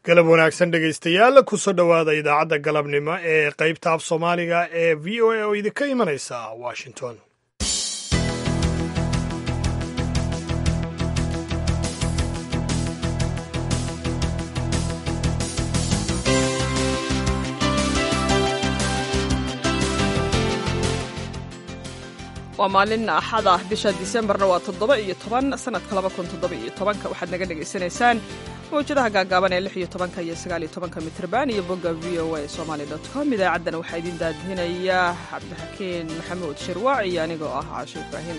galab wanaagsan dhegaystayaal kusoo dhowaada idaacadda galabnimo ee qaybta af soomaaliga ee v o a oo idinka imanaysa washington waa maalin axad ah bisha disembarna waa toddoba iyo toban sanadka laba kun toddoba iyo tobanka waxaad naga dhagaysanaysaan mawjadaha gaagaaban ee lix iyo tobanka iyo sagaal iyo tobanka mitrban iyo bogga v o a somali dot com idaacaddana waxaa idiin daadihinaya cabdixakiin maxamuud shirwaac iyo anigoo ah caasho ibraahim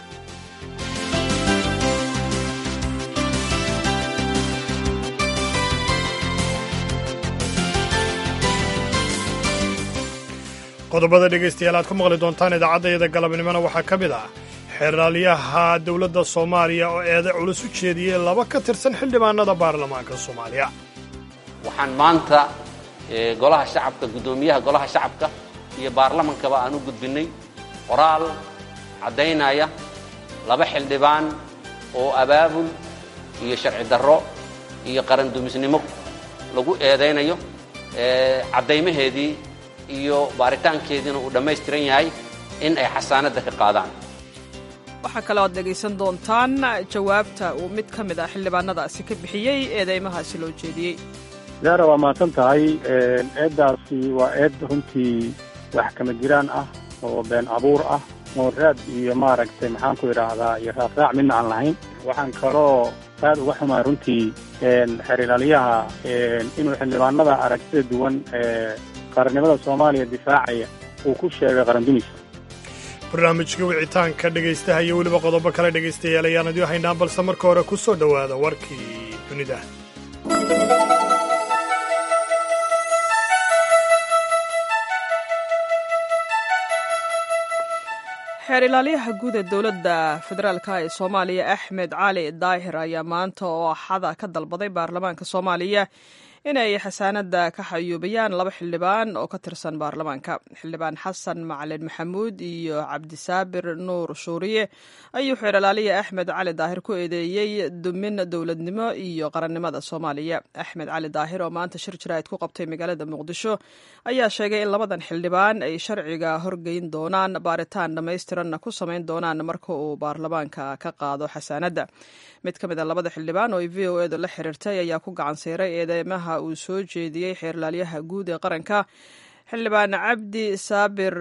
qodobada dhegaystayaal aad ku maqli doontaan idaacaddayada galabnimona waxaa ka mid ah xeeraalyaha dowladda soomaaliya oo eeda culus u jeediyey laba ka tirsan xildhibaanada baarlamaanka soomaaliya waxaan maanta golaha shacabka guddoomiyaha golaha shacabka iyo baarlamankaba aan u gudbinnay qoraal caddaynaya laba xildhibaan oo abaabul iyo sharci darro iyo qarandumisnimo lagu eedaynayo caddaymaheedii iyo baaritaankeediina uu dhammaystiran yahay in ay xasaanadda ka qaadaan waxaa kaloo aad dhegaysan doontaan jawaabta uu mid ka mid ah xildhibaanadaasi ka bixiyey eedeymahaasi loo jeediyey zaara waa mahadsan tahay eeddaasi waa eed runtii wax kama jiraan ah oo been abuur ah oo raad iyo maaragtay maxaan ku idhaahdaa iyo raafraac midna aan lahayn waxaan kaloo aad uga xumaa runtii xeer-ilaaliyaha inuu xildhibaanada aragtida duwan ee qarannimada soomaaliya difaacaya uu ku sheegay qarandumis barnaamijka wicitaanka dhegaystaha iyo weliba qodobo kale dhegaystayaal ayaan idiin haynaa balse marka hore ku soo dhowaada warkii dunida xeer ilaaliyaha guud ee dowladda federaalka ee soomaaliya axmed cali daahir ayaa maanta oo axada ka dalbaday baarlamaanka soomaaliya inay xasaanadda ka xayuubiyaan laba xildhibaan oo ka tirsan baarlamaanka xildhibaan xasan macalin maxamuud iyo cabdisaabir nuur shuuriye ayuu xeeralaaliya axmed cali daahir ku eedeeyey dumin dowladnimo iyo qarannimada soomaaliya axmed cali daahir oo maanta shir jaraa'id ku qabtay magaalada muqdisho ayaa sheegay in labadan xildhibaan ay sharciga horgeyn doonaan baaritaan dhammaystiranna ku samayn doonaan marka uu baarlamaanka ka qaado xasaanadda mid ka mid a labada xildhibaan oo ay v o edu la xiriirtay ayaa ku gacan siiray eedeymaha uu soo jeediyey xeerlaalyaha guud ee qaranka xildhibaan cabdi saabir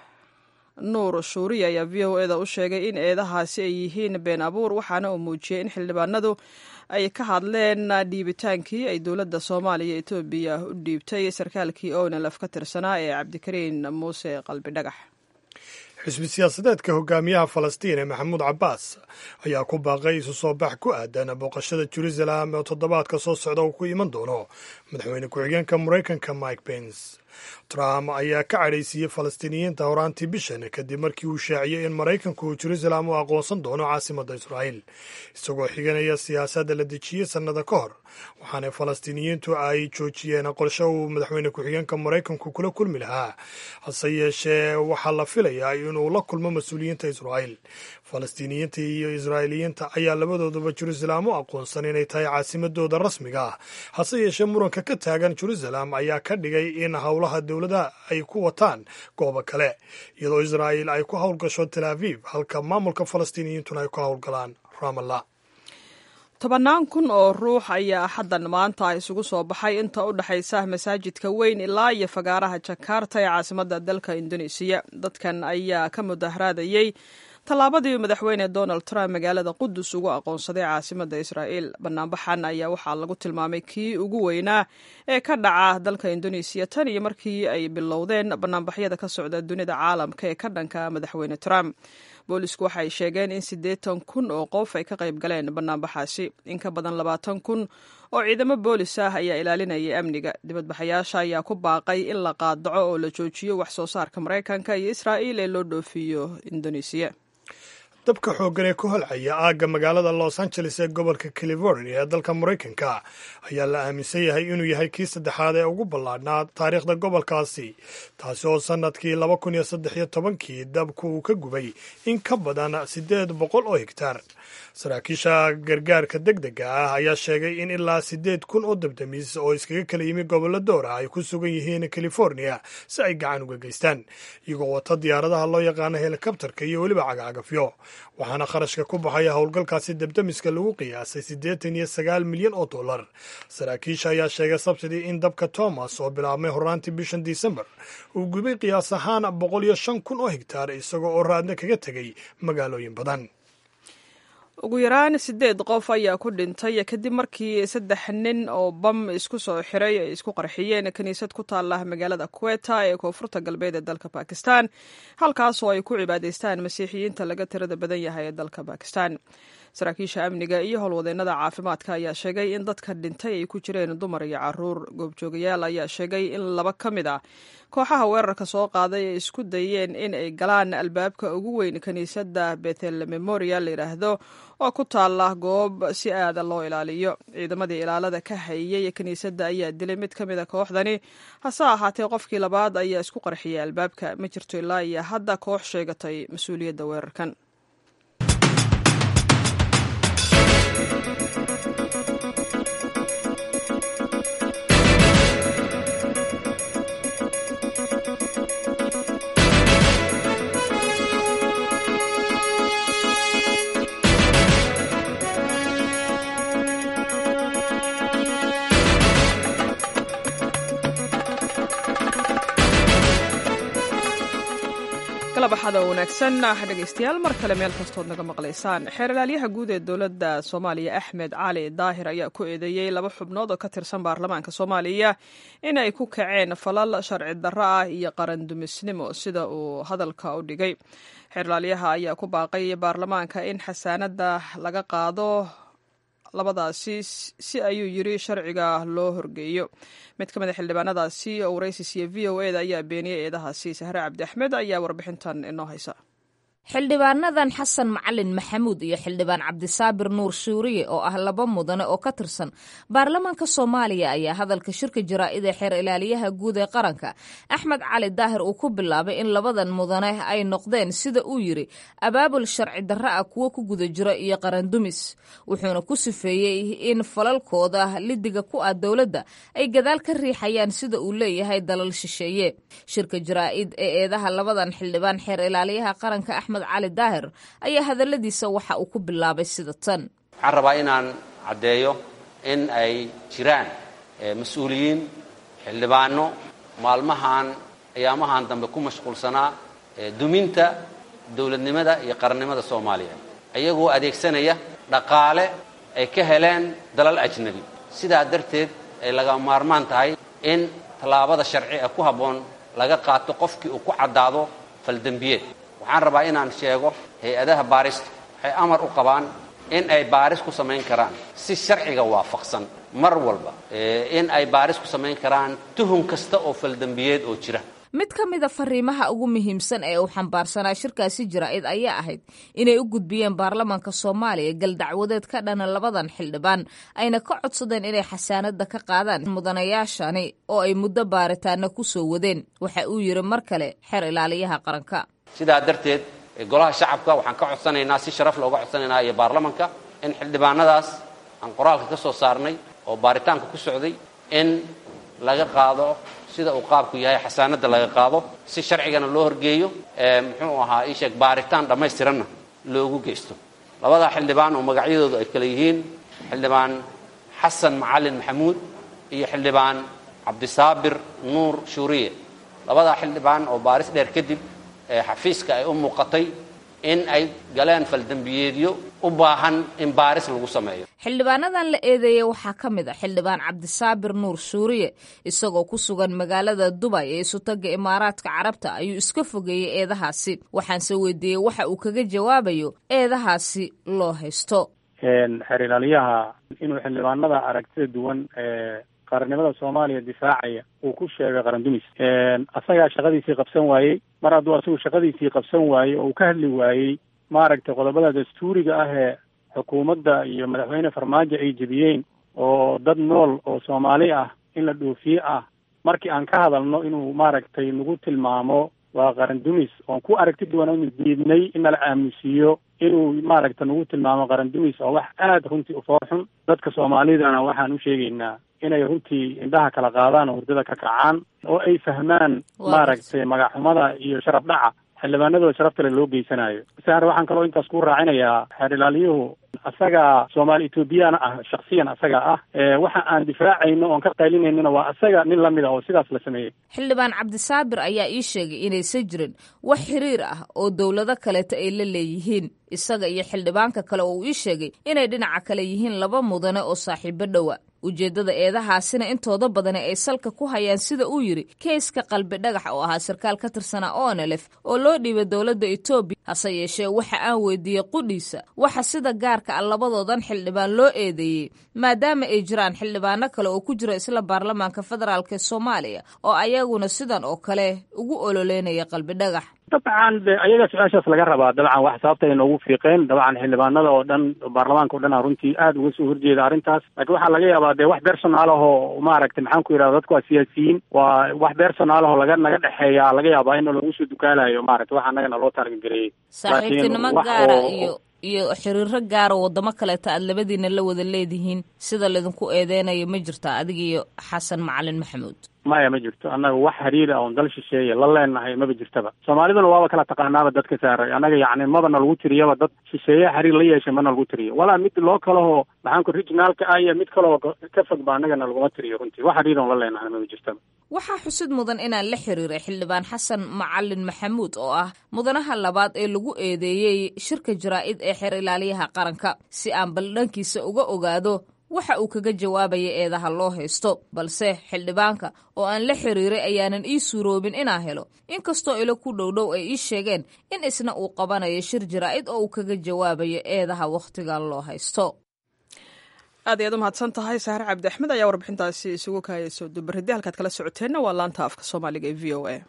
nuur shuuriye ayaa v o eda u sheegay in eedahaasi ay yihiin been abuur waxaana uu muujiyey in xildhibaanadu ay ka hadleen dhiibitaankii ay dowladda soomaaliya etoobiya u dhiibtay sarkaalkii ownalaf ka tirsanaa ee cabdikariin muuse qalbi dhagax xisbi siyaasadeedka hogaamiyaha falastiin ee maxamuud cabbaas ayaa ku baaqay isu soo bax ku aadan booqashada jerusalem oo toddobaadka soo socda uu ku iman doono madaxweyne ku-xigeenka maraykanka mike pence trump ayaa ka cadhaysiiyey falastiiniyiinta horaantii bishan kadib markii uu shaaciyey in maraykanku uu jerusalem u aqoonsan doono caasimadda israa'iil isagoo xiganaya siyaasadda la dejiyey sannada ka hor waxaana falastiiniyiintu ay joojiyeen qorshe uu madaxweyne ku-xigeenka maraykanku kula kulmi lahaa hase yeeshee waxaa la filayaa inuu la kulmo mas-uuliyiinta israa'iil falastiiniyiinta iyo israa'iiliyiinta ayaa labadooduba jerusalem u aqoonsan inay tahay caasimadooda rasmiga ah hase yeeshee muranka ka taagan jerusalem ayaa ka dhigay in howlaha dowladaha ay ku wataan goobo kale iyadoo israa'iil ay ku howlgasho tel aviv halka maamulka falastiiniyiintuna ay ku howlgalaan ramallah tobannaan kun oo ruux ayaa axaddan maanta isugu soo baxay inta u dhexaysa masaajidka weyn ilaa iyo fagaaraha jakarta ee caasimadda dalka indonesiya dadkan ayaa ka mudaharaadayey tallaabadii madaxweyne donald trump magaalada qudus ugu aqoonsaday caasimadda israa'iil banaanbaxan ayaa waxaa lagu tilmaamay kii ugu weynaa ee ka dhaca dalka indonesiya tan iyo markii ay bilowdeen banaanbaxyada ka socda dunida caalamka ee ka dhanka madaxweyne trump boolisku waxay sheegeen in siddeetan kun oo qof ay ka qayb galeen banaanbaxaasi in ka badan labaatan kun oo ciidamo boolis ah ayaa ilaalinayay amniga dibadbaxayaasha ayaa ku baaqay in la qaadaco oo la joojiyo wax soo saarka maraykanka iyo israa'iil ee loo dhoofiyo indonesiya dabka xooggan ee ku holcaya aagga magaalada los angeles ee gobolka california ee dalka maraykanka ayaa la aaminsan yahay inuu yahay kii saddexaad ee ugu ballaadhnaa taariikhda gobolkaasi taasi oo sannadkii laba kun iyo saddex iyo tobankii dabku uu ka gubay in ka badan siddeed boqol oo hegtaar saraakiisha gargaarka deg dega ah ayaa sheegay in ilaa siddeed kun oo dabdamiis oo iskaga kala yimi gobollo door ah ay ku sugan yihiin california si ay gacan uga geystaan iyagoo wata diyaaradaha loo yaqaano helikabtarka iyo weliba cagacagafyo waxaana kharashka ku baxaya howlgalkaasi dabdamiska lagu qiyaasay siddeetan iyo sagaal milyan oo dollar saraakiisha ayaa sheegay sabtidii in dabka thomas oo bilaabmay horaantii bishan disembar uu gubay qiyaas ahaan boqol iyo shan kun oo hegtaar isagoo oo raadna kaga tegay magaalooyin badan ugu yaraan siddeed qof ayaa ku dhintay kadib markii saddex nin oo bam isku soo xiray ay isku qarxiyeen kiniisad ku taala magaalada kuweta ee koonfurta galbeed ee dalka bakistan halkaasoo ay ku cibaadaystaan masiixiyiinta laga tirada badan yahay ee dalka bakistan saraakiisha amniga iyo howlwadeennada caafimaadka ayaa sheegay in dadka dhintay ay ku jireen dumar iyo caruur goobjoogayaal ayaa sheegay in laba ka mid ah kooxaha weerarka soo qaaday ay isku dayeen in ay galaan albaabka ugu weyn kiniisadda bethel memorial la yidhaahdo oo ku taala goob si aada loo ilaaliyo ciidamadii ilaalada ka hayay kiniisadda ayaa dilay mid ka mid a kooxdani hase ahaatee qofkii labaad ayaa isku qarxiyay albaabka ma jirto ilaa iyo hadda koox sheegatay mas-uuliyadda weerarkan kalabaxada wanaagsan dhegaystayaal mar kale meel kastood naga maqlaysaan xeeralaalyaha guud ee dowladda soomaaliya axmed cali daahir ayaa ku eedeeyey laba xubnood oo ka tirsan baarlamaanka soomaaliya in ay ku kaceen falal sharci darro ah iyo qarandumisnimo sida uu hadalka u dhigay xeeralaalyaha ayaa ku baaqay baarlamaanka in xasaanada laga qaado labadaasi si ayuu yiri sharciga loo horgeeyo mid ka mid a xildhibaanadaasi oo waraysi siiye v o e da ayaa beeniyey eedahaasi sahre cabdi axmed ayaa warbixintan inoo haysa xildhibaanadan xasan macalin maxamuud iyo xildhibaan cabdisaabir nuur shuuriye oo ah laba mudane oo ka tirsan baarlamaanka soomaaliya ayaa hadalka shirka jaraa'id ee xeer ilaaliyaha guud ee qaranka axmed cali daahir uu ku bilaabay in labadan mudane ay noqdeen sida uu yidhi abaabul sharci darra ah kuwo ku guda jiro iyo qarandumis wuxuuna ku sifeeyey in falalkooda lidiga ku ah dowladda ay gadaal ka riixayaan sida uu leeyahay dalal shisheeye shirka jaraa'id ee eedaha labadan xildhibaan xeer ilaaliyaha qaranka axmed cali daahir ayaa hadalladiisa waxa uu ku bilaabay sida tan waxaan rabaa inaan caddeeyo in ay jiraan mas-uuliyiin xildhibaano maalmahan ayaamahan dambe ku mashquulsanaa duminta dowladnimada iyo qarannimada soomaaliya iyagoo adeegsanaya dhaqaale ay ka heleen dalal ajnabi sidaa darteed ay laga maarmaan tahay in tallaabada sharci ee ku habboon laga qaato qofkii uu ku caddaado faldembiyeed waxaan rabaa inaan sheego hay-adaha baarista waxay amar u qabaan in ay baaris ku samayn karaan si sharciga waafaqsan mar walba in ay baaris ku samayn karaan tuhun kasta oo faldembiyeed oo jira mid ka mida fariimaha ugu muhiimsan ee uu xambaarsanaa shirkaasi jaraa'id ayaa ahayd inay u gudbiyeen baarlamaanka soomaaliya galdacwadeed ka dhana labadan xildhibaan ayna ka codsadeen inay xasaanada ka qaadaan mudanayaashani oo ay muddo baaritaana ku soo wadeen waxa uu yidhi mar kale xeer ilaaliyaha qaranka sidaa darteed golaha shacabka waxaan ka codsanaynaa si sharaf looga codsanaynaa iyo baarlamanka in xildhibaanadaas aan qoraalka ka soo saarnay oo baaritaanka ku socday in laga qaado sida uu qaabku yahay xasaanada laga qaado si sharcigana loo horgeeyo muxuu ahaa ii sheeg baaritaan dhammaystiranna loogu geysto labadaa xildhibaan oo magacyadoodu ay kale yihiin xildhibaan xasan macalin maxamuud iyo xildhibaan cabdisaabir nuur shuuriye labadaa xildhibaan oo baaris dheer kadib xafiiska ay u muuqatay in ay galeen faldembiyeedyo u baahan in baaris lagu sameeyo xildhibaanadan la eedeeyey waxaa ka mid a xildhibaan cabdisaabir nuur shuuriye isagoo ku sugan magaalada dubay ee isutaga imaaraadka carabta ayuu iska fogeeyey eedahaasi waxaanse weydiiyey waxa uu kaga jawaabayo eedahaasi loo haysto xeer ilaaliyaha inuu xildhibaanada aragtida duwan ee qarannimada soomaaliya difaacaya uu ku sheegay qarandumis asagaa shaqadiisii qabsan waayey mar hadduu asagu shaqadiisii qabsan waayey oo uu ka hadli waayey maaragtay qodobada dastuuriga ah ee xukuumadda iyo madaxweyne farmaajo ay jebiyeen oo dad nool oo soomaali ah in la dhoofiye ah markii aan ka hadalno inuu maaragtay nagu tilmaamo waa qaran dumis oon ku aragti duwan diidnay in nala aamusiiyo inuu maaragta nagu tilmaamo qaran dumis oo wax aada runtii u foorxun dadka soomaalidana waxaan u sheegaynaa inay runtii indhaha kala qaadaan oo hurdada ka kacaan oo ay fahmaan maaragtay magaxxumada iyo sharaf dhaca xildhibaanadooda sharafta le loo geysanayo saar waxaan kaloo intaas ku raacinayaa xeer ilaaliyuhu asaga soomaali ethoobiyaana ah shaksiyan asaga ah waxa aan difaacayno oon ka qaylinaynona waa asaga nin lamid ah oo sidaas la sameeyey xildhibaan cabdisaabir ayaa ii sheegay inaysan jirin wax xiriir ah oo dowlado kaleeta ay la leeyihiin isaga iyo xildhibaanka kale oo uu ii sheegay inay dhinaca kale yihiin laba mudane oo saaxiibo dhowa ujeeddada eedahaasina intooda badani ay salka ku hayaan sida uu yidhi keyska qalbi dhagax oo ahaa sarkaal ka tirsanaa onelef oo loo dhiibay dowladda etoobiya hase yeeshee waxa aan weydiiyey qudhiisa waxa sida gaarka ah labadoodan xildhibaan loo eedeeyey maadaama ay jiraan xildhibaano kale oo ku jira isla baarlamaanka federaalk ee soomaaliya oo ayaguna sidan oo kale ugu ololeynaya qalbi dhagax dabcan de ayaga su-aashaas laga rabaa dabcan wax sababta ay noogu fiiqeen dabcan xildhibaanada oo dhan baarlamaanka o dhan a runtii aada uga soo horjeeda arrintaas laakiin waxaa laga yaabaa de wax personaal ahoo maaragtay maxaan ku yidhahda dadku waa siyaasiyiin waa wax personaal ahoo laga naga dhexeeya laga yaabaa in lagu soo dukaalayo maaragtay wax annagana loo taargagereeyey saaxiibtinimo gaara iyo iyo xiriiro gaara waddamo kaleeta aad labadiina la wada leedihiin sida laydinku eedeynayo ma jirtaa adiga iyo xasan macalin maxamuud maya ma jirto annaga wax xiriir ah oon dal shisheeye la leenahay maba jirtaba soomaaliduna waaba kala taqaanaaba dadka saaray annaga yacni maba na lagu tiriyaba dad shisheeye xiriir la yeeshay mana lagu tiriyo walaa mid loo kalehoo maxaan ku regionaalka ah iyo mid kaleo ka fog ba annagana laguma tiriyo runtii wax xiriir oon la leenahay maba jirtaba waxaa xusid mudan inaan la xiriiray xildhibaan xasan macalin maxamuud oo ah mudanaha labaad ee lagu eedeeyey shirka jaraa'id ee xeer ilaaliyaha qaranka si aan baldhankiisa uga ogaado waxa uu kaga jawaabaya eedaha loo haysto balse xildhibaanka oo aan la xiriiray ayaanan ii suuroobin inaan helo inkastoo ilo ku dhowdhow ay ii sheegeen in isna uu qabanayo shir jaraa'id oo uu kaga jawaabayo eedaha wakhtigan loo haysto aad ayaad u mahadsan tahay saare cabdi axmed ayaa warbixintaasi isugu kaayayso dubariddi halkaad kala socoteenna waa laanta afka soomaaliga ee v o a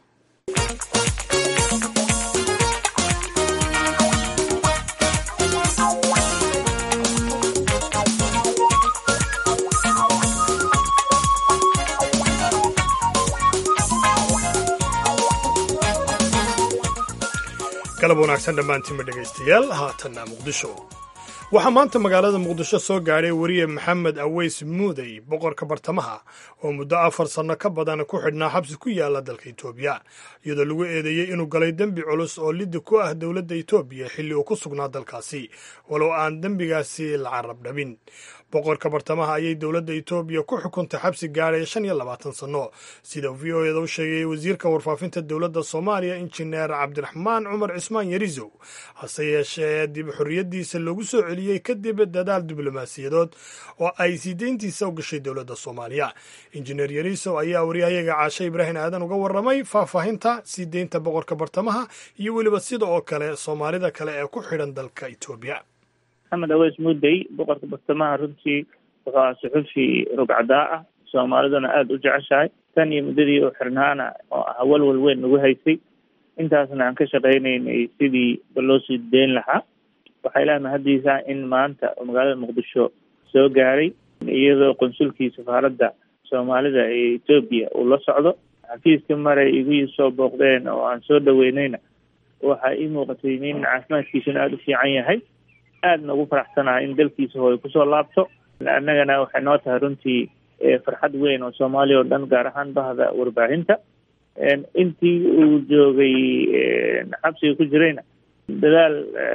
galab wanaagsan dhammaantiinba dhegaystayaal haatanna muqdisho waxaa maanta magaalada muqdisho soo gaadhay weriye maxamed aweys muudey boqorka bartamaha oo muddo afar sanno ka badan ku xidhnaa xabsi ku yaala dalka etoobiya iyadoo lagu eedeeyey inuu galay dembi culus oo liddi ku ah dowladda etoobiya xilli uu ku sugnaa dalkaasi walow aan dembigaasi la carab dhabin boqorka bartamaha ayay dowladda etoobiya ku xukuntay xabsi gaadhaya shan iyo labaatan sanno sida v o eda u sheegay wasiirka warfaafinta dowladda soomaaliya injineer cabdiraxmaan cumar cismaan yarisow hase yeeshee dib xorriyaddiisa loogu soo celiyey kadib dadaal diblomaasiyadood oo ay sii deyntiisa u gashay dowladda soomaaliya injineer yarisow ayaa waryahayaga caashe ibraahim aadan uga warramay faahfaahinta sii deynta boqorka bartamaha iyo weliba sida oo kale soomaalida kale ee ku xidhan dalka etoobiya maxamed aweys mudey boqorka bartamaha runtii wuxuu aha suxufi rugcadaa ah soomaaliduna aada u jeceshahay tan iyo muddadii u xirnaana oo ah walwal weyn nagu haysay intaasna aan ka shaqaynaynay sidii ba loo sii deyn lahaa waxaa ilaah mahaddiisa in maanta magaalada muqdisho soo gaaray iyadoo qonsulkii safaaradda soomaalida ee etoobiya uu la socdo xafiiska maray igu soo booqdeen oo aan soo dhaweynayna waxaa ii muuqatay nin caafimaadkiisuna aada u fiican yahay aadna ugu faraxsanahay in dalkiisa hooy kusoo laabto annagana waxay noo tahay runtii farxad weyn oo soomaaliya oo dhan gaar ahaan bahda warbaahinta intii uu joogay xabsiga ku jirayna dadaal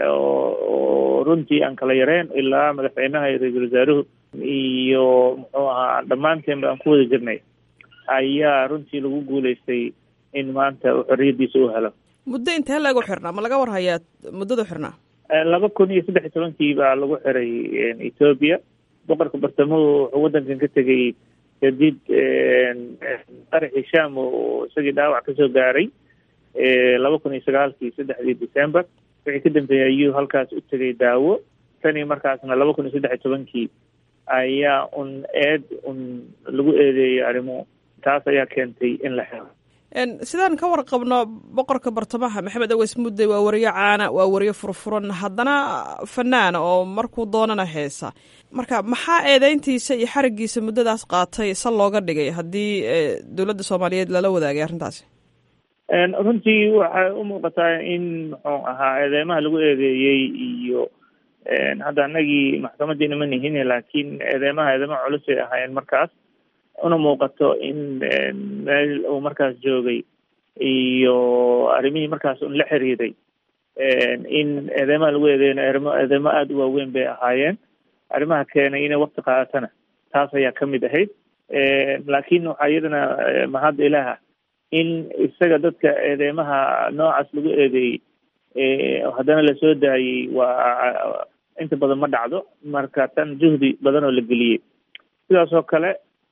oo runtii aan kala yareen ilaa madaxweynaha iyo ra-iisul wasaaruhu iyo muxuu ahaa dhammaanteenba aan ku wada jirnay ayaa runtii lagu guuleystay in maanta uu xorriyaddiisa u helo muddo intee lagu xirnaa ma laga war hayaa muddadu xirnaa laba kun iyo saddex iyo tobankii baa lagu xiray etoobiya boqorka bartamuhu wuxuu waddankan ka tegay kadib qaraxii sham oo isagii dhaawac kasoo gaaray laba kun iyo sagaalkii saddexdii december wixii ka dambeeyay ayuu halkaas u tegay daawo tan iyo markaasna laba kun iyo saddex iyo tobankii ayaa un eed un lagu eedeeyay arrimo taas ayaa keentay in la xiro sidaan ka warqabno boqorka bartamaha maxamed aweys mudde waa wariyo caana waa wariyo furfuran haddana fanaana oo markuu doonana heesa marka maxaa eedeyntiisa iyo xarigiisa muddadaas qaatay sal looga dhigay haddii dowladda soomaaliyeed lala wadaagay arrintaasi runtii waxay u muuqataa in muxuu ahaa eedeymaha lagu eedeeyey iyo hadda anagii maxkamadiina ma nihin laakiin eedeymaha eedeymaha culus ay ahaayeen markaas una muuqato in meel uu markaas joogay iyo arrimihii markaas un la xiriiray in eedeymaha lagu eedeeyana eedeymo eedeymo aada u waaweyn bay ahaayeen arrimaha keenay inay wakti qaadatana taas ayaa kamid ahayd laakiin waxaa iyadana mahadda ilaaha in isaga dadka eedeymaha noocaas lagu eedeeyey haddana lasoo daayey waa inta badan ma dhacdo marka tan juhdi badan oo la geliyey sidaas oo kale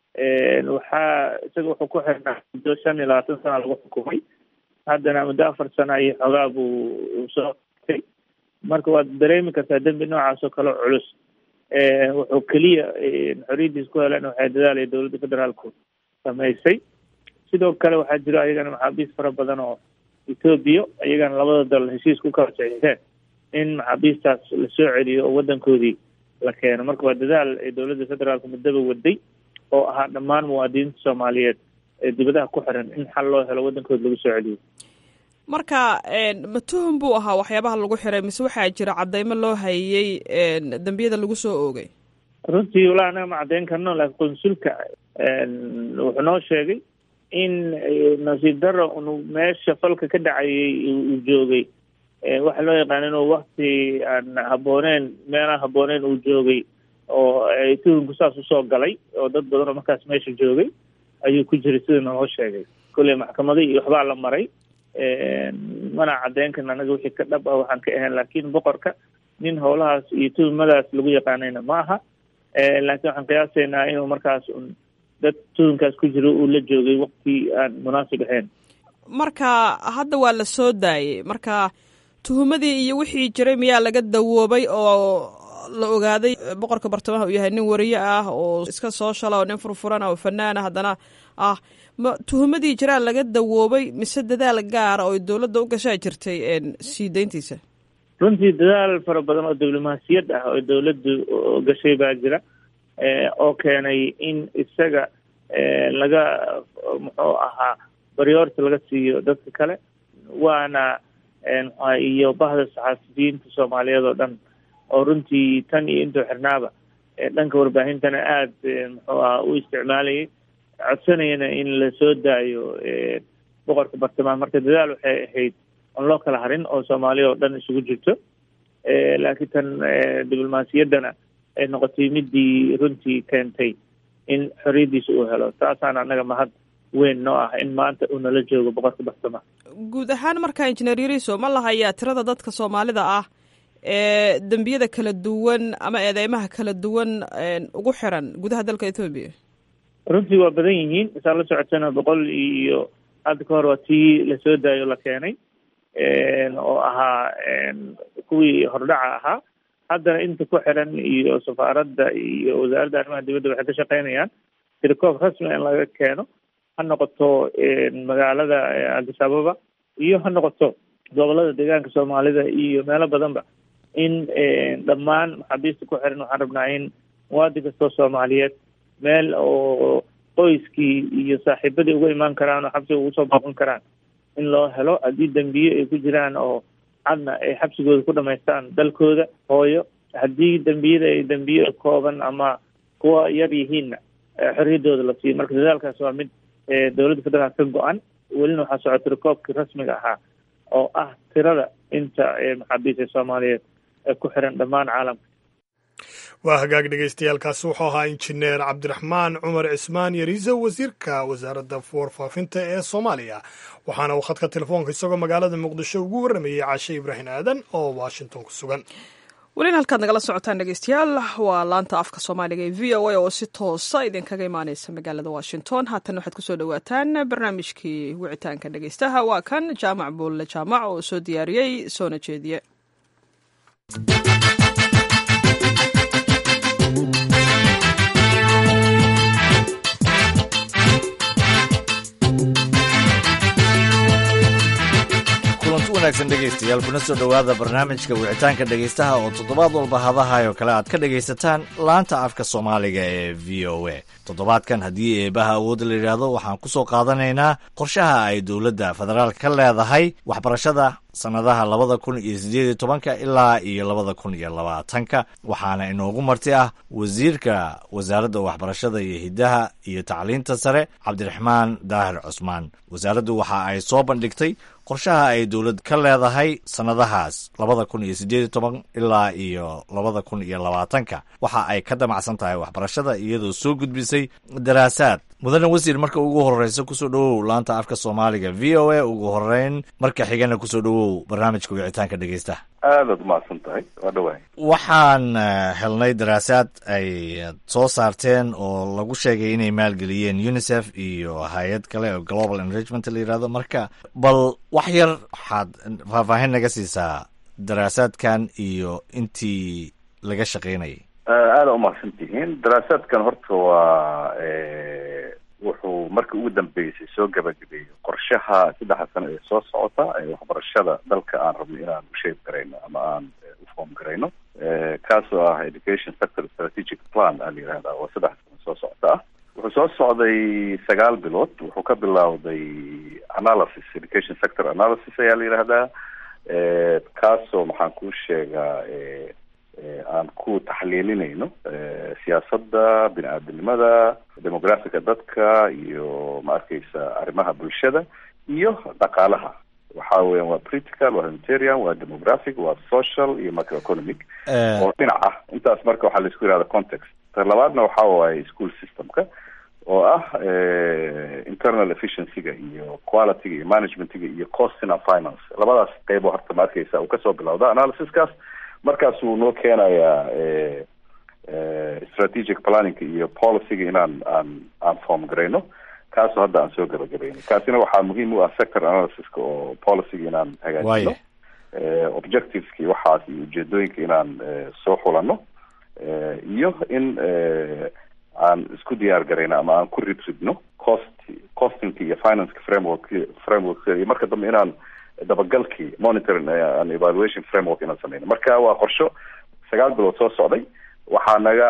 waxaa isaga wuxuu ku xirnaa muddo shan iyo labaatan sana lagu xukumay haddana muddo afar sana iyo xoogaa buu soo tay marka waad dareemi kartaa dembi noocaas oo kale culus wuxuu keliya xoriyadiis ku heleen waxay dadaalaya dowladda federaalku samaysay sidoo kale waxaa jiro ayagana maxaabiis fara badan oo etoobiya iyagana labada dal heshiis ku kala saxiixeen in maxaabiistaas lasoo celiyo oo waddankoodii la keeno marka waa dadaal ay dowladda federaalku muddaba waday oo ahaa dhammaan muwaadiniinta soomaaliyeed ee dibadaha ku xiran in xal loo helo waddankooda lagu soo celiyo marka ma tuhum buu ahaa waxyaabaha lagu xiray mise waxaa jira cadeymo loo hayey dembiyada lagu soo oogay runtii walaa anaga ma caddeyn karno laakiin qonsulka wuxuu noo sheegay in nasiib daro unu meesha falka ka dhacayay uu joogay waxa loo yaqaan inuu wakti aan habooneen meelaan habooneen uu joogay oo tuhumku saas usoo galay oo dad badan oo markaas meesha joogay ayuu ku jiray sida naloo sheegay kolley maxkamada iyo waxbaa la maray mana caddeyn karna anaga wixii ka dhab ah waxaan ka ahayn laakiin boqorka nin howlahaas iyo tuhumadaas lagu yaqaanayna ma aha laakiin waxaan qiyaasaynaa inuu markaas un dad tuhumkaas ku jiro uu la joogay wakti aan munaasib ahayn marka hadda waa la soo daayey marka tuhumadii iyo wixii jiray miyaa laga dawoobay oo la ogaaday boqorka bartamaha uu yahay nin wariye ah oo iska soo shala oo nin furfuran oo fanaana haddana ah ma tuhumadii jiraa laga dawoobay mise dadaal gaara oo dowladda u gashaa jirtay sii dayntiisa runtii dadaal fara badan oo diblomaasiyad ah oo dowladdu gashay baa jira oo keenay in isaga laga muxuu ahaa baryoorta laga siiyo dadka kale waana iyo bahda saxaafiyiinta soomaaliyeed oo dhan oo runtii tan iyo intuu xirnaaba dhanka warbaahintana aada muxuu aha u isticmaalayay codsanayana in la soo daayo boqorka bartamaha marka dadaal waxay ahayd oon loo kala harin oo soomaaliya oo dhan isugu jirto laakiin tan diblomaasiyaddana ay noqotay midii runtii keentay in xoriyaddiisa uu helo taasaan annaga mahad weyn noo ah in maanta uu nala joogo boqorka bartamaha guud ahaan marka injineer yariso ma lahayaa tirada dadka soomaalida ah ee dembiyada kala duwan ama eedeymaha kala duwan ugu xiran gudaha dalka ethoobiya runtii waa badan yihiin saa la socotana boqol iyo hadda ka hor waa tii lasoo daayo la keenay oo ahaa kuwii hordhaca ahaa haddana inta ku xiran iyo safaaradda iyo wasaaradda arrimaha dibadda waxay ka shaqeynayaan tirikoob rasmi in laga keeno ha noqoto magaalada addis ababa iyo ha noqoto gobolada deegaanka soomaalida iyo meelo badanba in dhammaan maxaabiista ku xiran waxaan rabnaa in muwaadin kastoo soomaaliyeed meel oo qoyskii iyo saaxiibadii uga imaan karaan oo xabsiga ugu soo booqan karaan in loo helo haddii dembiye ay ku jiraan oo cadna ay xabsigooda ku dhamaystaan dalkooda hooyo haddii dembiyada ay dembiye kooban ama kuwa yar yihiinna xorriyaddooda la siiyo marka dadaalkaas waa mid dowladda federaalk ka go-an welina waxaa socota rikoobkii rasmiga ahaa oo ah tirada inta maxaabiista soomaaliyeed ee ku xiran dhammaan caalamka waa hagaag dhegeystayaaalkaasi wuxuu ahaa injineer cabdiraxmaan cumar cismaan yariiso wasiirka wasaaradda warfaafinta ee soomaaliya waxaana uu khadka telefoonka isagoo magaalada muqdisho ugu warramayey caashe ibraahim aadan oo washington ku sugan welina halkaad nagala socotaan dhegeystayaal waa laanta afka soomaaliga ee v o a oo si toosa idinkaga imaaneysa magaalada washington haatan waxaad kusoo dhawaataan barnaamijkii wicitaanka dhegeystaha waa kan jaamac buulle jaamac oo soo diyaariyey soona jeediye wanaagsan dhegaystayaal kuna soo dhowaada barnaamijka wicitaanka dhegaystaha oo toddobaad walba hadahayo kale aad ka dhegaysataan laanta afka soomaaliga ee v o a toddobaadkan haddii eebaha awoodda la yidhaahdo waxaan ku soo qaadanaynaa qorshaha ay dowladda federaalk ka leedahay waxbarashada sannadaha labada kun iyo siddeed iyo tobanka ilaa iyo labada kun iyo labaatanka waxaana inoogu marti ah wasiirka wasaaradda waxbarashada iyo hiddaha iyo tacliinta sare cabdiraxmaan daahir cusmaan wasaaraddu waxa ay soo bandhigtay qorshaha ay dowlad ka leedahay sannadahaas labada kun iyo siddeed iyo toban ilaa iyo labada kun iyo labaatanka waxa ay ka damacsan tahay waxbarashada iyadoo soo gudbisay daraasaad mudane wasiir marka ugu horeysa kusoo dhowow laanta afka soomaaliga v o a ugu horeyn marka xigana kusoo dhowow barnaamijka wicitaanka dhegeystaha aadaad umahadsan tahay waa dhawahay waxaan helnay daraasaad ay soo saarteen oo lagu sheegay inay maalgeliyeen unicef iyo hay-ad kale oo global enrichment la yihahdo marka bal wax yar waxaad faahfaahin naga siisaa daraasaadkan iyo intii laga shaqaynayay aada umahadsan tihiin daraasaadkan horta waa wuxuu markii ugu dambeysay soo gabagabeeyey qorshaha saddexa sano ee soo socota ee waxbarashada dalka aan rabno inaan usheeg garayno ama aan ufoom garayno kaasoo ah education sector strategic plan aa la yihahda oo saddex sano soo socota ah wuxuu soo socday sagaal bilood wuxuu ka bilowday analysis education sector analysis ayaa la yihahdaa kaasoo maxaan kuu sheegaa aan ku taxliilinayno siyaasadda bini aadamnimada demografica dadka iyo ma arkeysa arrimaha bulshada iyo dhaqaalaha waxa weyan waa political waa humanitarian waa demographic waa social iyo macroeconomic oo dhinac ah intaas marka waxaa laisku yihahda context ta labaadna waxa waaye school systemka oo ah internal efficiencyga iyo qualityga iyo managementga iyo costina finance labadaas qeybo horta ma arkeysa uu kasoo bilowda analysiskaas markaasuu noo keenayaa strategic planningka iyo policyga inaan aan aan form garayno kaasoo hadda aan soo gabagabayno kaasina waxaa muhiim u ah sector analysiska oo policyga inaan hagaajino objectiveski waxaas iyo ujeedooyinka inaan soo xulano iyo in aan isku diyaar garayno ama aan ku ridridno cost costingka iyo financeka framework framework iyo marka dambe inaan dabagalkii monitoring and evaluation framework inaan sameyno marka waa qorsho sagaal bilood soo socday waxaa naga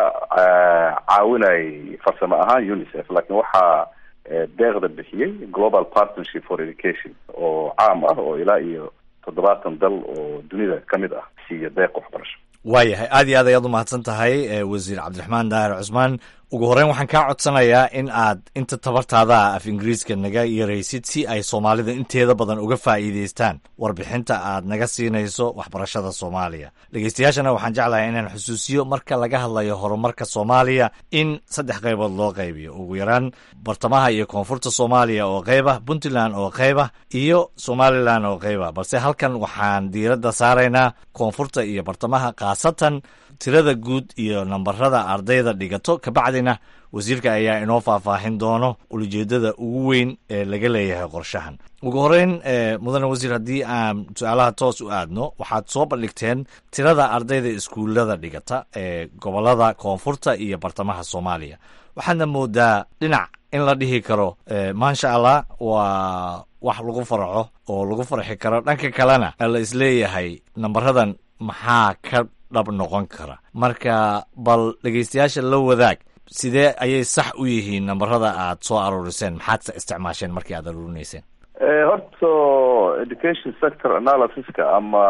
caawinayay farsamo ahaan unicef laakiin waxaa deeqda bixiyey global partnership for education oo caam ah oo ilaa iyo toddobaatan dal oo dunida ka mid ah siiya deeq waxbarasho waayahay aad iyo aad ayaad umahadsan tahay wasiir cabdiraxmaan daahir cusmaan ugu horreyn waxaan kaa codsanayaa in aad inta tabartaada af ingiriiska naga yaraysid si ay soomaalida inteeda badan uga faa'iidaystaan warbixinta aad naga siinayso waxbarashada soomaaliya dhegeystayaashana waxaan jeclahay inaan xusuusiyo marka laga hadlayo horumarka soomaaliya in saddex qaybood loo qaybiyo ugu yaraan bartamaha iyo koonfurta soomaaliya oo qayba puntland oo qayba iyo somalilan oo qayba balse halkan waxaan diiradda saaraynaa koonfurta iyo bartamaha khaasatan tirada guud iyo nambarada ardayda dhigato kabacdina wasiirka ayaa inoo faahfaahin doono ulijeedada ugu weyn ee laga leeyahay qorshahan ugu horeyn mudane wasiir haddii aan su-aalaha toos u aadno waxaad soo bandhigteen tirada ardayda iskuullada dhigata ee gobolada koonfurta iyo bartamaha soomaaliya waxaadna moodaa dhinac in la dhihi karo maasha allah waa wax lagu farxo oo lagu farxi karo dhanka kalena la isleeyahay nambaradan maxaa ka dhab noqon kara marka bal dhegeystayaasha la wadaag sidee ayay sax u yihiin nambarada aad soo aruuriseen maxaad isticmaasheen markii aad aruurinayseen horta education sector analysiska ama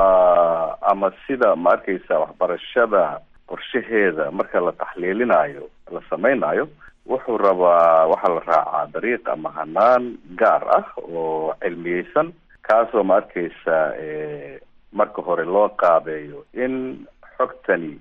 ama sida ma arkeysa waxbarashada qorshaheeda marka la taxliilinayo la samaynayo wuxuu rabaa waxaa la raacaa dariiq ama hanaan gaar ah oo cilmiyeysan kaasoo ma arkeysa marka hore loo qaabeeyo in xogtani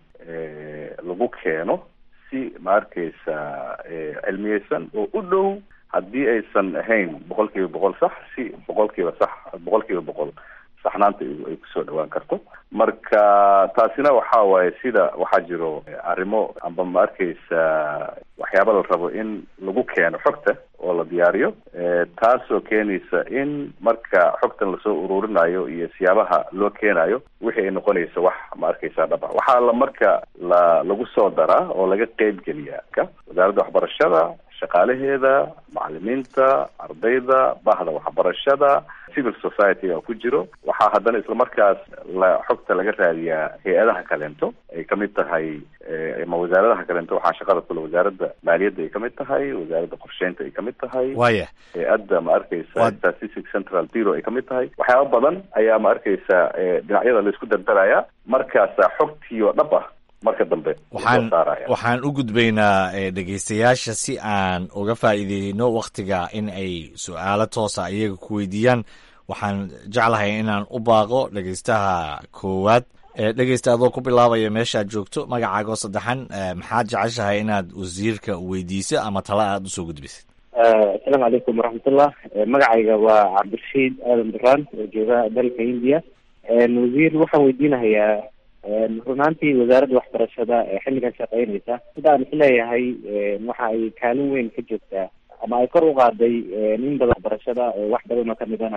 lagu keeno si ma arkeysa cilmiyeysan oo u dhow haddii aysan ahayn boqol kiiba boqol sax si boqol kiiba sax boqol kiiba boqol saxnaanta ay kusoo dhawaan karto marka taasina waxa waaye sida waxaa jiro arrimo amba ma arkeysa waxyaaba la rabo in lagu keeno xogta oo la diyaariyo taasoo keenaysa in marka xogtan lasoo ururinayo iyo siyaabaha loo keenayo wixii ay noqonaysa wax ma arkeysa dhaba waxaa la marka la lagu soo daraa oo laga qeyb geliyaa ka wasaaradda waxbarashada shaqaalaheeda macalimiinta ardayda bahda waxbarashada civil society-ga ku jiro waxaa haddana islamarkaas la xogta laga raadiyaa hay-adaha kaleento ay kamid tahay ama wasaaradaha kaleento waxaa shaqada kule wasaaradda maaliyadda ay kamid tahay wasaaradda qorsheynta ay kamid tahay waya hay-adda ma arkeysa statistic central bureau ay kamid tahay waxyaaba badan ayaa ma arkeysa dhinacyada laisku dardaraya markaasa xogtii oo dhab ah marka dambe waxaan waxaan u gudbaynaa dhegeystayaasha si aan uga faa'iideyno waktiga in ay su-aalo toosa iyaga ku weydiiyaan waxaan jeclahay inaan u baaqo dhegeystaha koowaad dhegeysta adoo ku bilaabaya meeshaad joogto magacaagoo saddexan maxaad jeceshahay inaad wasiirka weydiiso ama tala aada usoo gudbisid asalaamu calaykum waraxmatullah magacayga waa cabdirashiid aadan duraan oo jooga dalka hindiya wasiir waxaan weydiinahayaa runaantii wasaaradda waxbarashada ee xilligan shaqeynaysa sida aan isleeyahay waxa ay kaalin weyn ka joogtaa ama ay kor u qaaday nin badan waxbarashada oo wax badan oo kamidana